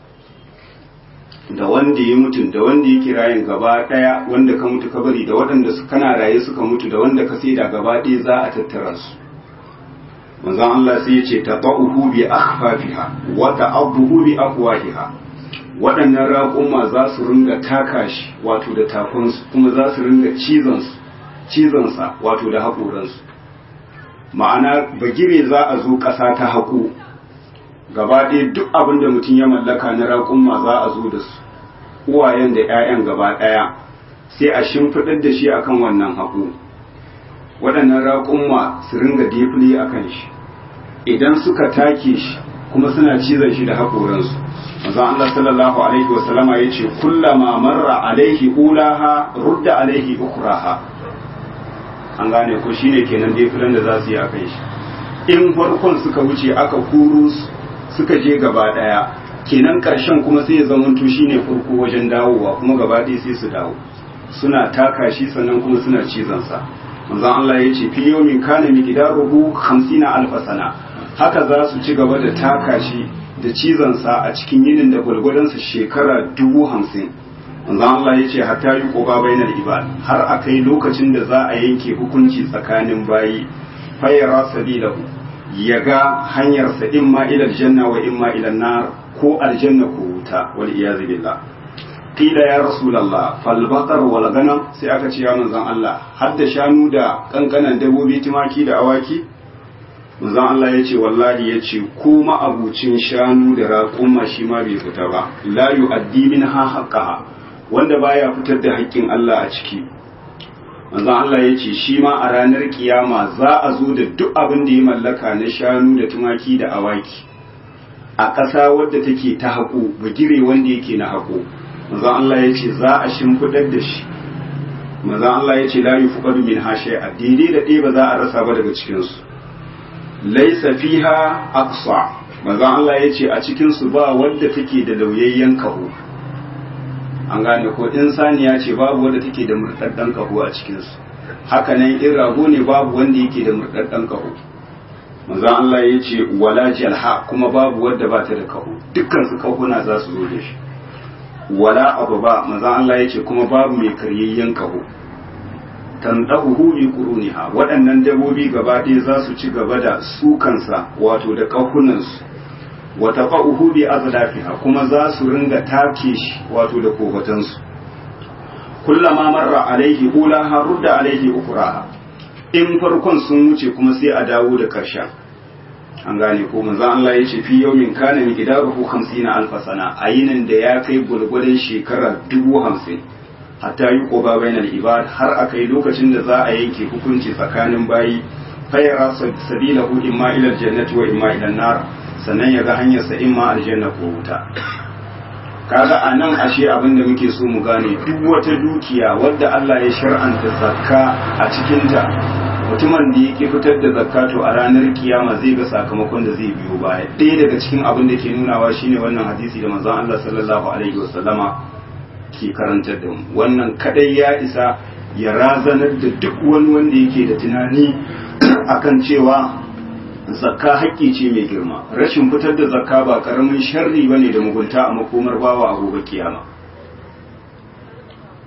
da wanda ya mutu da wanda ya kirayin gaba daya wanda ka mutu ka bari da waɗanda su kana raye suka mutu da wanda ka saida gaba ɗaya za a tattara su manzon Allah sai ya ce taqahu bi akhfafiha wa ta'abuhu bi afwahiha waɗannan raƙuma za su ringa taka shi wato da takunsu kuma za su ringa cizon su cizon sa wato da haƙoransu ma'ana bagire za a zo ƙasa ta haƙo gaba ɗaya duk abin da mutum ya mallaka na raƙumma za a zo da su uwayen da 'ya'yan gaba ɗaya sai a shimfiɗar da shi akan wannan haƙo waɗannan raƙumma su ringa defile a kan shi idan suka take shi kuma suna cizon shi da haƙoransu manzon Allah sallallahu alaihi wa sallama yace kullama marra alaihi ulaha rudda alaihi ukraha an gane ko shine kenan defilen da za su yi a kan shi in farkon suka wuce aka kuru suka je gaba daya kenan karshen kuma sai ya zamanto shine farko wajen dawowa kuma gaba ɗaya sai su dawo suna taka shi sannan kuma suna cizon sa manzon Allah ya ce fi yawmin kana miqdaruhu 50 alf sana haka za su ci gaba da taka shi da cizon sa a cikin yinin da gwalgwadon sa shekara dubu hamsin manzon Allah ya ce hatta yi qoba bainal ibad har akai lokacin da za a yanke hukunci tsakanin bayi fayara sabilahu ya ga hanyarsa imma ila aljanna wa imma ila nar ko aljanna ko wuta wal iyaz billah qila ya rasulullah fal baqar wal ganam sai aka ce ya manzon Allah har da shanu da kankanan dabobi tumaki da awaki manzon Allah ya ce wallahi ya ce ko ma'abucin shanu da raƙuma shi ma bai fita ba la yu'addi minha haqqaha wanda baya fitar da haƙƙin Allah a ciki manzon Allah ya ce shi ma a ranar kiyama za a zo da duk abin da ya mallaka na shanu da tumaki da awaki a ƙasa wadda take ta haƙo bagire wanda yake na haƙo manzon Allah ya ce za a shimfiɗar da shi manzon Allah ya ce la yufuqadu min a daidai da ɗaya ba za a rasa ba daga cikin su laysa fiha aqsa manzon Allah ya ce a cikin su ba wadda take da lauyayyen kaho an gane ko insaniya ce babu wanda take da murɗaɗɗen kaho a cikinsu haka nan in rago ne babu wanda yake da murɗaɗɗen kaho manzon Allah ya ce wala jalha kuma babu wanda ba ta da kaho dukkan su kahuna za su zo da shi wala abu ba manzon Allah ya ce kuma babu mai karyayyen kaho tandahu bi quruniha waɗannan dabobi gaba ɗaya za su ci gaba da sukansa wato da kahunansu wata fa'uhu bi azlafiha kuma za su ringa take shi wato da kofatansu kullama marra alaihi ulaha rudda alaihi ukuraha in farkon sun wuce kuma sai a dawo da karshen an gane ko manzo Allah ya ce fi yawmin kana miqdaruhu 50 alf sana ayinin da ya kai gulgudan shekara 50 hatta yi qoba bainal ibad har akai lokacin da za a yanke hukunci tsakanin bayi fayara sabilahu imma ila aljannati wa imma ila nar sannan ya ga hanyarsa in ma aljanna ko wuta kaga a nan ashe abin da muke so mu gane duk wata dukiya wadda Allah ya shar'anta zakka a cikinta mutumin da yake fitar da zakka to a ranar kiyama zai ga sakamakon da zai biyo baya ɗaya daga cikin abin da ke nunawa shine wannan hadisi da manzon Allah sallallahu alaihi wasallama ke karantar da mu wannan kadai ya isa ya razanar da duk wani wanda yake da tunani akan cewa zakka haƙƙi ce mai girma rashin fitar da zakka ba ƙaramin sharri ba ne da mugunta a makomar bawa a gobe kiyama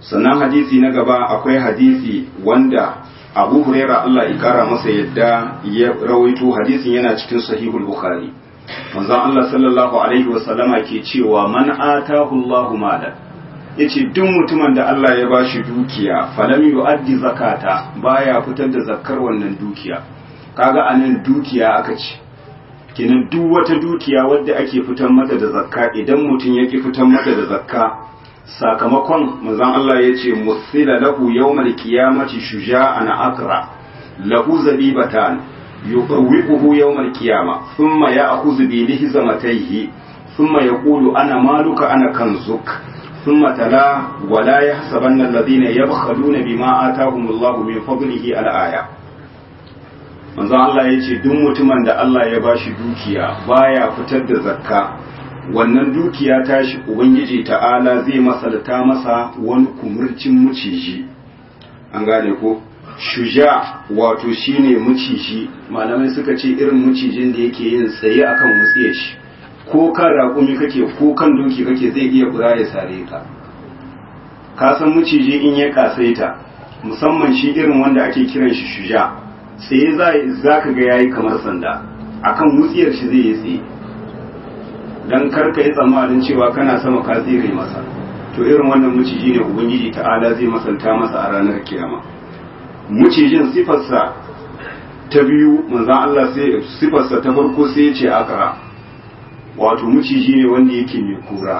sannan hadisi na gaba akwai hadisi wanda abu huraira Allah ya kara masa yadda ya rawaito hadisin yana cikin sahihul bukhari manzon Allah sallallahu alaihi wasallama ke cewa man atahu Allahu malan yace duk mutumin da Allah ya bashi dukiya falam yu'addi zakata baya fitar da zakkar wannan dukiya kaga anan dukiya aka ce kenan duk wata dukiya wadda ake fitar mata da zakka idan mutum yake fitar mata da zakka sakamakon manzon Allah ya ce musila lahu yawmal qiyamati shuja'an akra lahu zabibatan yuqawwiquhu yawmal qiyama thumma ya'khudhu bi lihzamatayhi thumma yaqulu ana maluka ana kanzuk thumma tala wa la yahsabanna alladhina yabkhaluna bima atahumullahu min fadlihi al-aya manzon Allah ya ce duk mutumin da Allah ya bashi dukiya baya fitar da zakka wannan dukiya tashi ubangiji ta'ala zai masalta masa wani kumurcin muciji an gane ko shuja wato shine muciji malamai suka ce irin mucijin da yake yin tsaye akan wutsiyar shi ko kan raƙumi kake ko kan doki kake zai iya bura ya sare ka ka san muciji in ya kasaita musamman shi irin wanda ake kiran shi shuja tsaye za ka ga yayi kamar sanda akan wutsiyar shi zai yi tsaye dan karka yi tsammanin cewa kana sama ka tsire masa to irin wannan muciji ne ubangiji ta'ala zai masanta masa a ranar kiyama mucijin sifarsa ta biyu manzan Allah sai sifarsa ta farko sai ya ce akara wato muciji ne wanda yake mai kura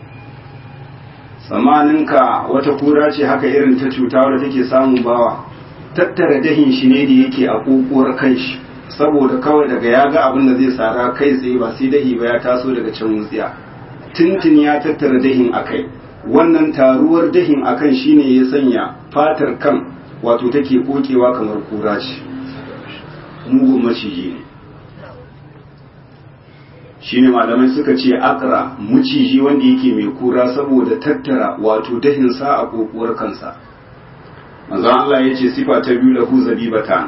tsamaninka wata kura ce haka irin ta cuta wadda take samun bawa tattara dahin shi ne da yake a kokowar kanshi saboda kawai daga ya ga abin da zai sara kai tsaye ba sai dahi ba ya taso daga can wutsiya tuntun ya tattara dahin a kai wannan taruwar dahin a kan shine ya sanya fatar kan wato take kokewa kamar kura ce mugun maciji ne shine malamai suka ce akra muciji wanda yake mai kura saboda tattara wato dahinsa a kokowar kansa manzo Allah ya ce sifa ta biyu lahu zabibatan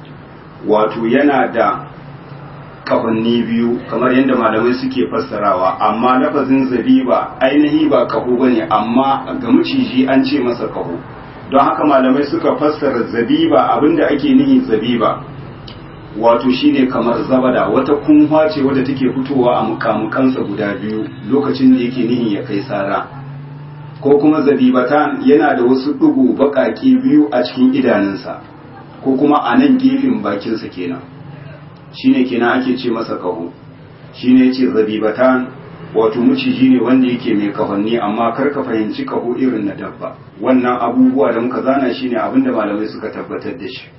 wato yana da kafanni biyu kamar yadda malamai suke fassarawa amma lafazin zabiba ainihi ba kaho bane amma ga maciji an ce masa kaho don haka malamai suka fassara zabiba abinda ake nihi zabiba wato shine kamar zabada wata kunwa ce wadda take fitowa a mukamukansa guda biyu lokacin da yake nihin ya kai sara ko kuma zabibatan yana da wasu ɗigo baƙaƙe biyu a cikin idanunsa ko kuma a nan gefen bakinsa kenan shine kenan ake ce masa kaho shine yace zabibatan wato muciji ne wanda yake mai kahonni amma kar ka fahimci kaho irin na dabba wannan abubuwa da muka zana shine abinda malamai suka tabbatar da shi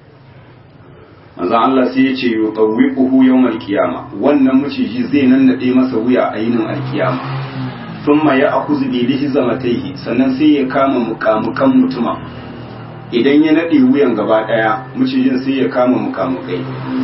manzo Allah sai ya ce yutawwiquhu yawmal qiyama wannan muciji zai nannade masa wuya a yinin alkiyama thumma ya'khudhu bi lihzamatayhi sannan sai ya kama mukamukan mutuma idan ya nade wuyan gaba daya mucijin sai ya kama mukamukai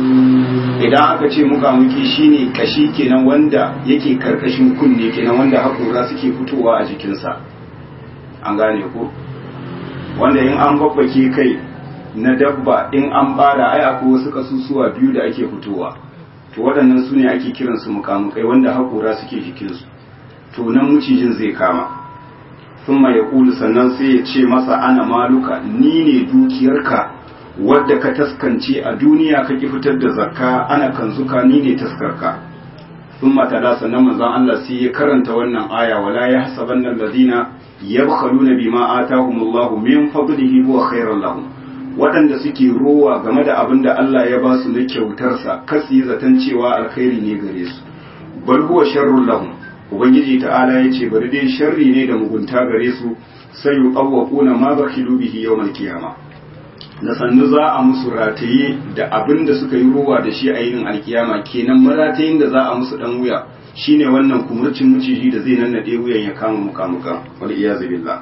idan aka ce mukamuki shine kashi kenan wanda yake karkashin kunne kenan wanda hakora suke fitowa a jikinsa an gane ko wanda in an babbake kai na dabba in an bara ai akwai wasu kasusuwa biyu da ake fitowa to waɗannan su ne ake kiransu mukamukai wanda hakora suke jikinsu to nan mucijin zai kama sun ya kulu sannan sai ya ce masa ana maluka ni ne dukiyarka wadda ka taskance a duniya ka ki fitar da zakka ana kanzuka ni ne taskarka sun matala sannan manzon Allah sai ya karanta wannan aya wala ya hasaban nan ladina yabkhaluna bima atahumullahu min fadlihi huwa khairan lahum waɗanda suke rowa game da abin da Allah ya ba su na kyautarsa kasu yi zaton cewa alkhairi ne gare su bal huwa sharrun lahum ubangiji ta'ala ya ce bari dai sharri ne da mugunta gare su sai yi ƙawwaƙuna ma ba kilu bihi yau mai kiyama da sannu za a musu rataye da abin da suka yi ruwa da shi a yinin alkiyama kenan maratayin da za a musu dan wuya shine wannan kumurcin muciji da zai nannaɗe wuyan ya kama mukamuka wal iyazu billah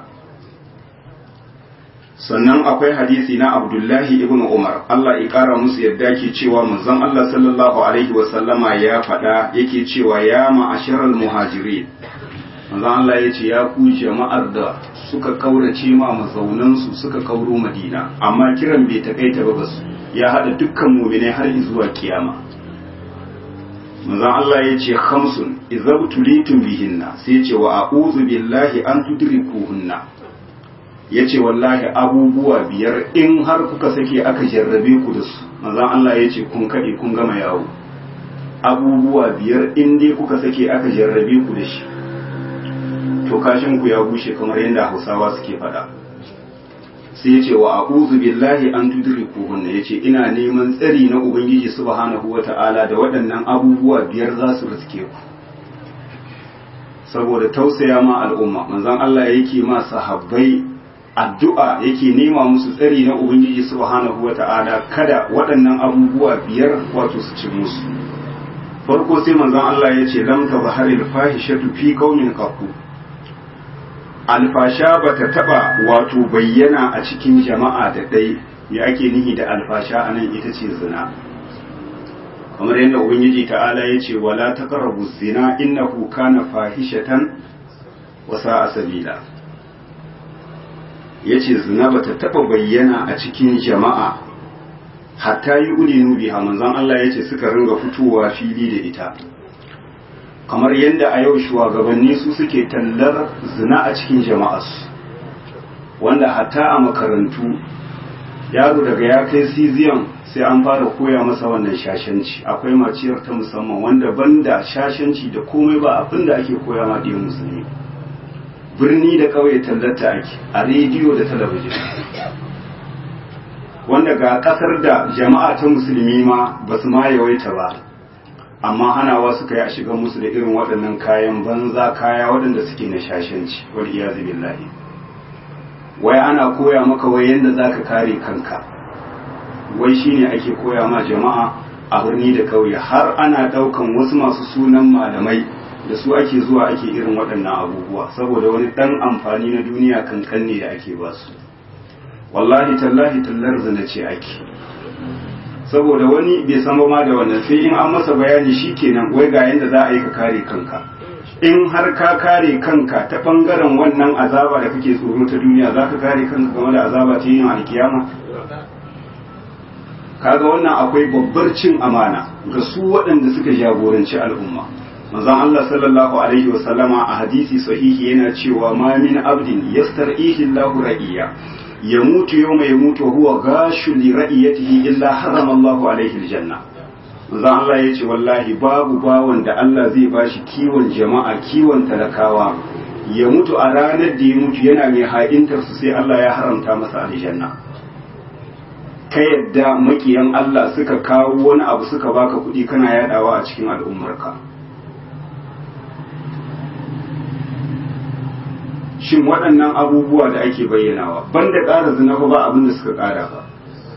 sannan akwai hadisi na abdullahi ibn umar Allah ya kara musu yadda ke cewa manzon Allah sallallahu alaihi wa sallama ya faɗa yake cewa ya ma'asharal muhajirin manzon Allah ya ce ya ku jama'ar da suka kaurace ma mazaunansu suka kauro madina amma kiran bai takaita ba basu ya hada dukkan mu'minai har zuwa kiyama manzon Allah ya ce khamsun idza tulitum bihinna sai ya ce wa a'udhu billahi an tudrikuhunna ya ce wallahi abubuwa biyar in har kuka sake aka jarrabe ku da su manzan Allah ya ce kun kaɗe kun gama yawo abubuwa biyar in dai kuka sake aka jarrabe ku da shi to kashin ku ya bushe kamar yadda hausawa suke faɗa sai ya ce wa a'udhu billahi an tudriku hunna yace ina neman tsari na ubangiji subhanahu wata'ala da waɗannan abubuwa biyar za su riske ku saboda tausaya ma al'umma manzon Allah yake ma sahabbai addu'a yake nema musu tsari na ubangiji subhanahu wata'ala kada waɗannan abubuwa biyar wato su ci musu farko sai manzon Allah ya ce lam tazharil fahishatu fi qaumin qattu alfasha ba ta taba wato bayyana a cikin jama'a da ɗai me ake nihi da alfasha a nan ita ce zina kamar yadda ubangiji ta'ala ya ce wala taqrabu zina innahu kana fahishatan wa sa'a sabila yace zina ba ta taba bayyana a cikin jama'a hatta yi ulinu biha manzon Allah yace suka ringa fitowa fili da ita kamar yadda a yau shugabanni su suke tallar zina a cikin jama'arsu wanda hatta a makarantu yaro daga ya kai siziyan sai an fara koya masa wannan shashanci akwai maciyar ta musamman wanda banda shashanci da komai ba abin da ake koya ma ɗiyan musulmi birni da ƙauye tallata ake a rediyo da talabijin wanda ga ƙasar da jama'a ta musulmi ma ba su ma yawaita ba amma hanawa suka yi a shiga musu da irin waɗannan kayan banza kaya waɗanda suke na shashanci wal iyazu billahi wai ana koya maka wai yanda zaka kare kanka wai shine ake koya ma jama'a a birni da kauye har ana ɗaukan wasu masu sunan malamai da su ake zuwa ake irin waɗannan abubuwa saboda wani ɗan amfani na duniya kankan ne da ake ba su wallahi tallahi tallar zina ce ake saboda wani bai san ma da wannan sai in an masa bayani shikenan wai ga yanda za a yi ka kare kanka in har ka kare kanka ta bangaren wannan azaba da kake tsoro ta duniya za ka kare kanka game da azaba ta yin alkiyama kaga wannan akwai babbar cin amana ga su waɗanda suka jagoranci al'umma manzon Allah sallallahu alaihi wa sallama a hadisi sahihi yana cewa ma min abdin yastar'ihi Allahu ra'iya yamutu yawma yamutu wa huwa gashu li ra'iyatihi illa harrama Allahu alaihi aljanna manzo Allah yace wallahi babu bawon da Allah zai bashi kiwon jama'a kiwon talakawa ya mutu a ranar da ya mutu yana mai haɗintar su sai Allah ya haramta masa aljanna ka yadda makiyan Allah suka kawo wani abu suka baka kuɗi kana yadawa a cikin al'ummarka shin waɗannan abubuwa da ake bayyanawa banda ƙara zina fa ba abin da suka ƙara ba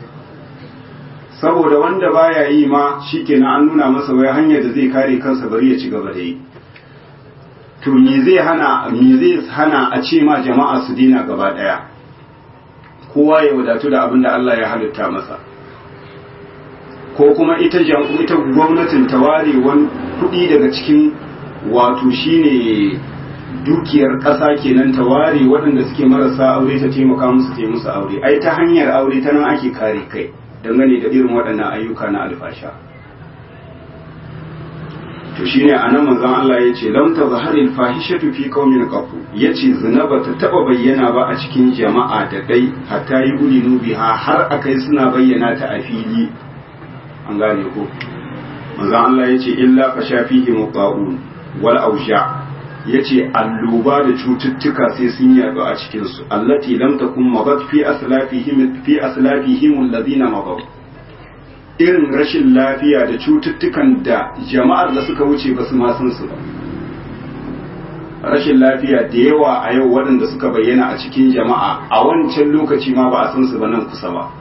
saboda wanda baya yi ma shikenan an nuna masa wai hanyar da zai kare kansa bari ya ci gaba da yi to me zai hana me zai hana a ce ma jama'a su dina gaba daya kowa ya wadatu da abin da Allah ya halitta masa ko kuma ita ita gwamnatin ta ware wani kuɗi daga cikin wato shine dukiyar ƙasa kenan ta ware waɗanda suke marasa aure ta taimaka musu ta musu aure ai ta hanyar aure ta nan ake kare kai dangane da irin waɗannan ayyuka na alfasha to shine anan manzon Allah yace lam tazharil fahishatu fi qaumin qafu yace zina bata taba bayyana ba a cikin jama'a da dai hatta yi ulinu biha har akai suna bayyana ta a fili an gane ko manzon Allah yace illa fa shafihi muqaun wal ausha yace alluba da cututtuka sai sun yaɗu a cikin su allati lam takun mabat fi aslafihim fi aslafihim alladhina mabaw irin rashin lafiya da cututtukan da jama'ar da suka wuce ba su ma san su ba rashin lafiya da yawa a yau waɗanda suka bayyana a cikin jama'a a wancan lokaci ma ba a san su ba nan kusa ba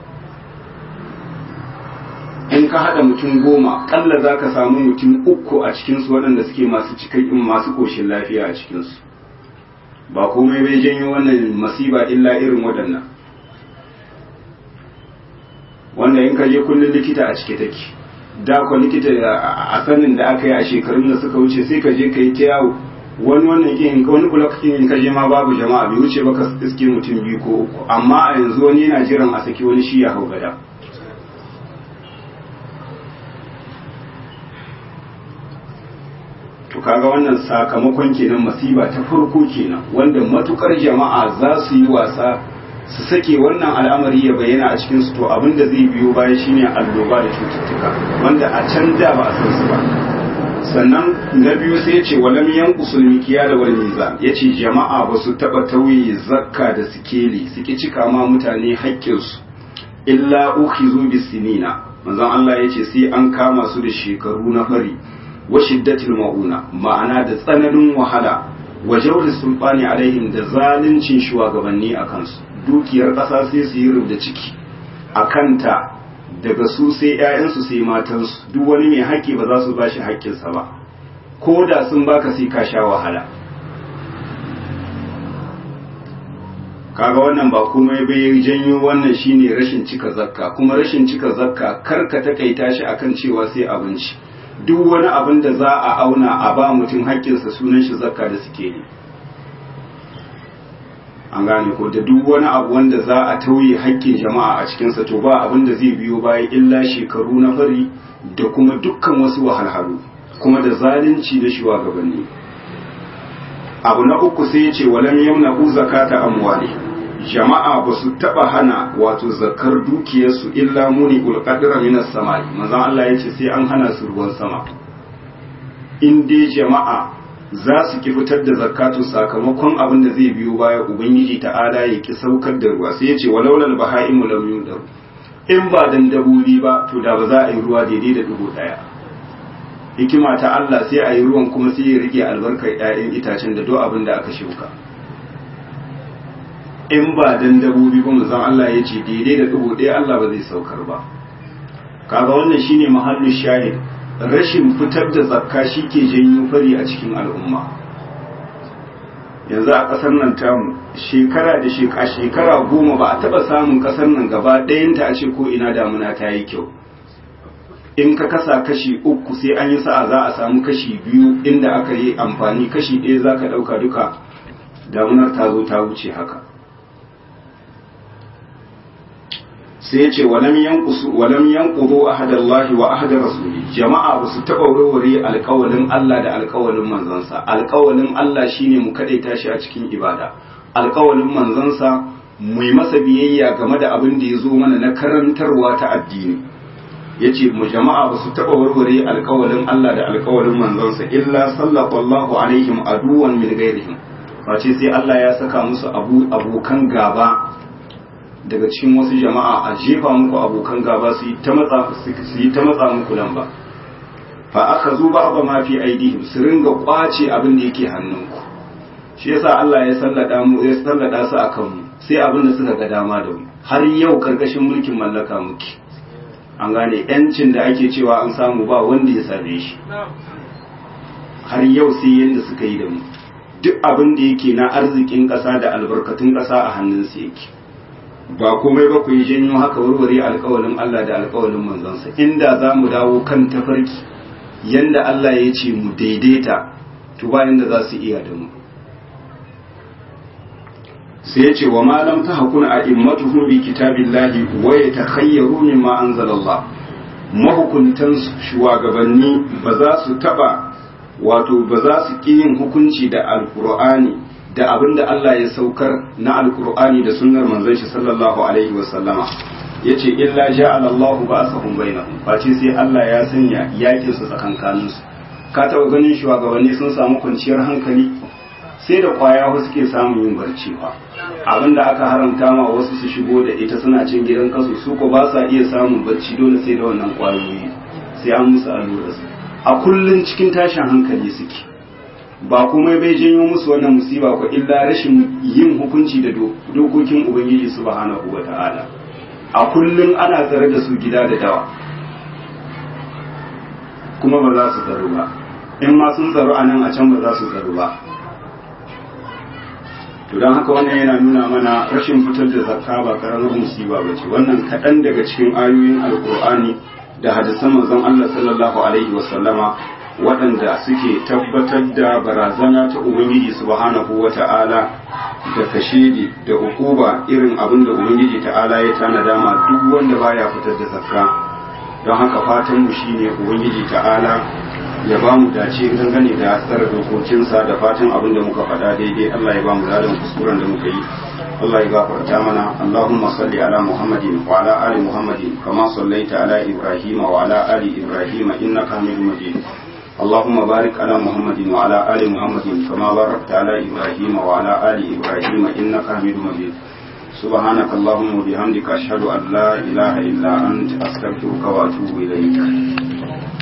in ka haɗa mutum goma ƙalla za ka samu mutum uku a cikinsu waɗanda suke masu cikakken masu ƙoshin lafiya a cikinsu ba komai bai janyo wannan masiba illa irin waɗannan wanda in ka je kullum likita a cike take da kwa likita a sanin da aka yi a shekarun da suka wuce sai ka je ka yi ta yawo wani wannan in wani kula in ka je ma babu jama'a bai wuce baka iske mutum biyu ko uku amma a yanzu wani yana jiran a saki wani shi ya hau gada to kaga wannan sakamakon kenan masiba ta farko kenan wanda matukar jama'a za su yi wasa su sake wannan al'amari ya bayyana a cikin su to abin da zai biyo baya shine alloba da cututtuka wanda a can da ba a san su ba sannan na biyu sai ya ce walam yanqusul mikiya da wal mizan yace jama'a ba su taba tauye zakka da sikeli suke cika ma mutane haƙƙinsu illa ukhizu bisinina manzon Allah yace sai an kama su da shekaru na fari wa shiddatil mauna ma'ana da tsananin wahala wa jawri sulfani alaihim da zaluncin shugabanni a kansu dukiyar ƙasa sai su yi rubda ciki a kanta daga su sai 'ya'yansu sai matansu duk wani mai haƙƙi ba za su ba shi haƙƙinsa ba ko da sun baka sai ka sha wahala kaga wannan ba komai bai janyo wannan shine rashin cika zakka kuma rashin cika zakka kar ka takaita shi akan cewa sai abinci duk wani abin da za a auna a ba mutum haƙƙinsa sunan shi zakka da suke yi an gane ko da duk wani abu wanda za a tauye haƙƙin jama'a a cikinsa to ba abin da zai biyo baya illa shekaru na fari da kuma dukkan wasu wahalhalu kuma da zalunci na shugabanni abu na uku sai ya ce walam yamna u zakata amwali jama'a ba su taba hana wato zakar dukiyarsu illa muni ulqadra minas samai manzon Allah ya ce sai an hana su ruwan sama in dai jama'a za su ki fitar da zakatu sakamakon abin da zai biyo baya ubangiji ta'ala ya ki saukar da ruwa sai ya ce walaulal bahaimu lam yudar in ba dan dabbobi ba to da ba za a yi ruwa daidai da dubu daya hikima ta Allah sai a yi ruwan kuma sai ya rike albarkar ƴaƴan itacen da duk abin da aka shuka in ba dan dabbobi ba manzon Allah ya ce daidai da dubu daya Allah ba zai saukar ba kaga wannan shine mahallin shahid rashin fitar da zakka shi ke janyo fari a cikin al'umma yanzu a ƙasar nan tamu shekara da shekara goma ba a taɓa samun ƙasar nan gaba ɗayanta a ce ko ina damuna ta yi kyau in ka kasa kashi uku sai an yi sa'a za a samu kashi biyu inda aka yi amfani kashi ɗaya za ka ɗauka duka damunar ta zo ta wuce haka sai ya ce walam yanqusu walam yanqudu ahadallahi wa ahad rasuli jama'a ba su taba warware alƙawalin Allah da alƙawalin manzansa alƙawalin Allah shine mu kadaita shi a cikin ibada alƙawalin manzansa mu yi masa biyayya game da abin da ya zo mana na karantarwa ta addini yace mu jama'a ba su taba warware alƙawalin Allah da alƙawalin manzansa illa sallallahu alaihim aduwan min ghairihim face sai Allah ya saka musu abu abokan gaba daga cikin wasu jama'a a jefa muku abokan gaba su yi ta matsa muku lamba fa aka zo ba ba ma fi aidihim su ringa kwace abin da yake hannunku shi yasa Allah ya sallada mu ya sallada su akan mu sai abin da suka ga dama da mu har yau karkashin mulkin mallaka muke an gane yancin da ake cewa an samu ba wanda ya same shi har yau sai yanda suka yi da mu duk abin da yake na arzikin ƙasa da albarkatun ƙasa a hannunsu yake ba komai ba ku yi janyo haka warware alkawalin Allah da alkawalin manzansa inda za mu dawo kan tafarki yanda Allah ya ce mu daidaita to ba yanda za su iya da mu sai ya ce wa malam ta hakuna a immatuhum bi kitabillahi wa yatakhayyaru mimma anzalallah mahukuntan shugabanni ba za su taba wato ba za su ki yin hukunci da alqur'ani da abin da Allah ya saukar na alkur'ani da sunnar manzon shi sallallahu alaihi wa sallama yace illa ja'ala Allahu ba'sahum bainahum face sai Allah ya sanya yakin su tsakankanin su ka taba ganin shugabanni sun samu kwanciyar hankali sai da kwaya wasu suke samun yin barci fa abin da aka haramta ma wasu su shigo da ita suna cin gidan kasu su ko ba sa iya samun barci dole sai da wannan kwayoyi sai an musu allura a kullun cikin tashin hankali suke ba komai bai janyo musu wannan musiba ko illa rashin yin hukunci da dokokin ubangiji subhanahu wa ta'ala a kullum ana tsare da su gida da dawa kuma ba za su tsaro ba in ma sun tsaro a nan a can ba za su tsaro ba to don haka wannan yana nuna mana rashin fitar da zakka ba karamar musiba ba ce wannan kaɗan daga cikin ayoyin alkur'ani da hadisan manzon Allah sallallahu alaihi wa sallama waɗanda suke tabbatar da barazana ta Ubangiji subhanahu wa ta'ala da kashedi da ukuba irin abin da Ubangiji ta'ala ya tanada ma duk wanda baya fitar da zakka don haka fatan mu shine Ubangiji ta'ala ya ba mu dace dangane da tsara dokokinsa da fatan abin da muka faɗa daidai Allah ya ba mu ladan kuskuren da muka yi Allah ya gafarta mana Allahumma salli ala Muhammadin wa ala ali Muhammadin kama sallaita ala Ibrahim wa ala ali Ibrahim innaka Hamidum Majid اللهم بارك على محمد وعلى آل محمد كما باركت على إبراهيم وعلى آل إبراهيم إنك حميد مجيد سبحانك اللهم وبحمدك أشهد أن لا إله إلا أنت أستغفرك وأتوب إليك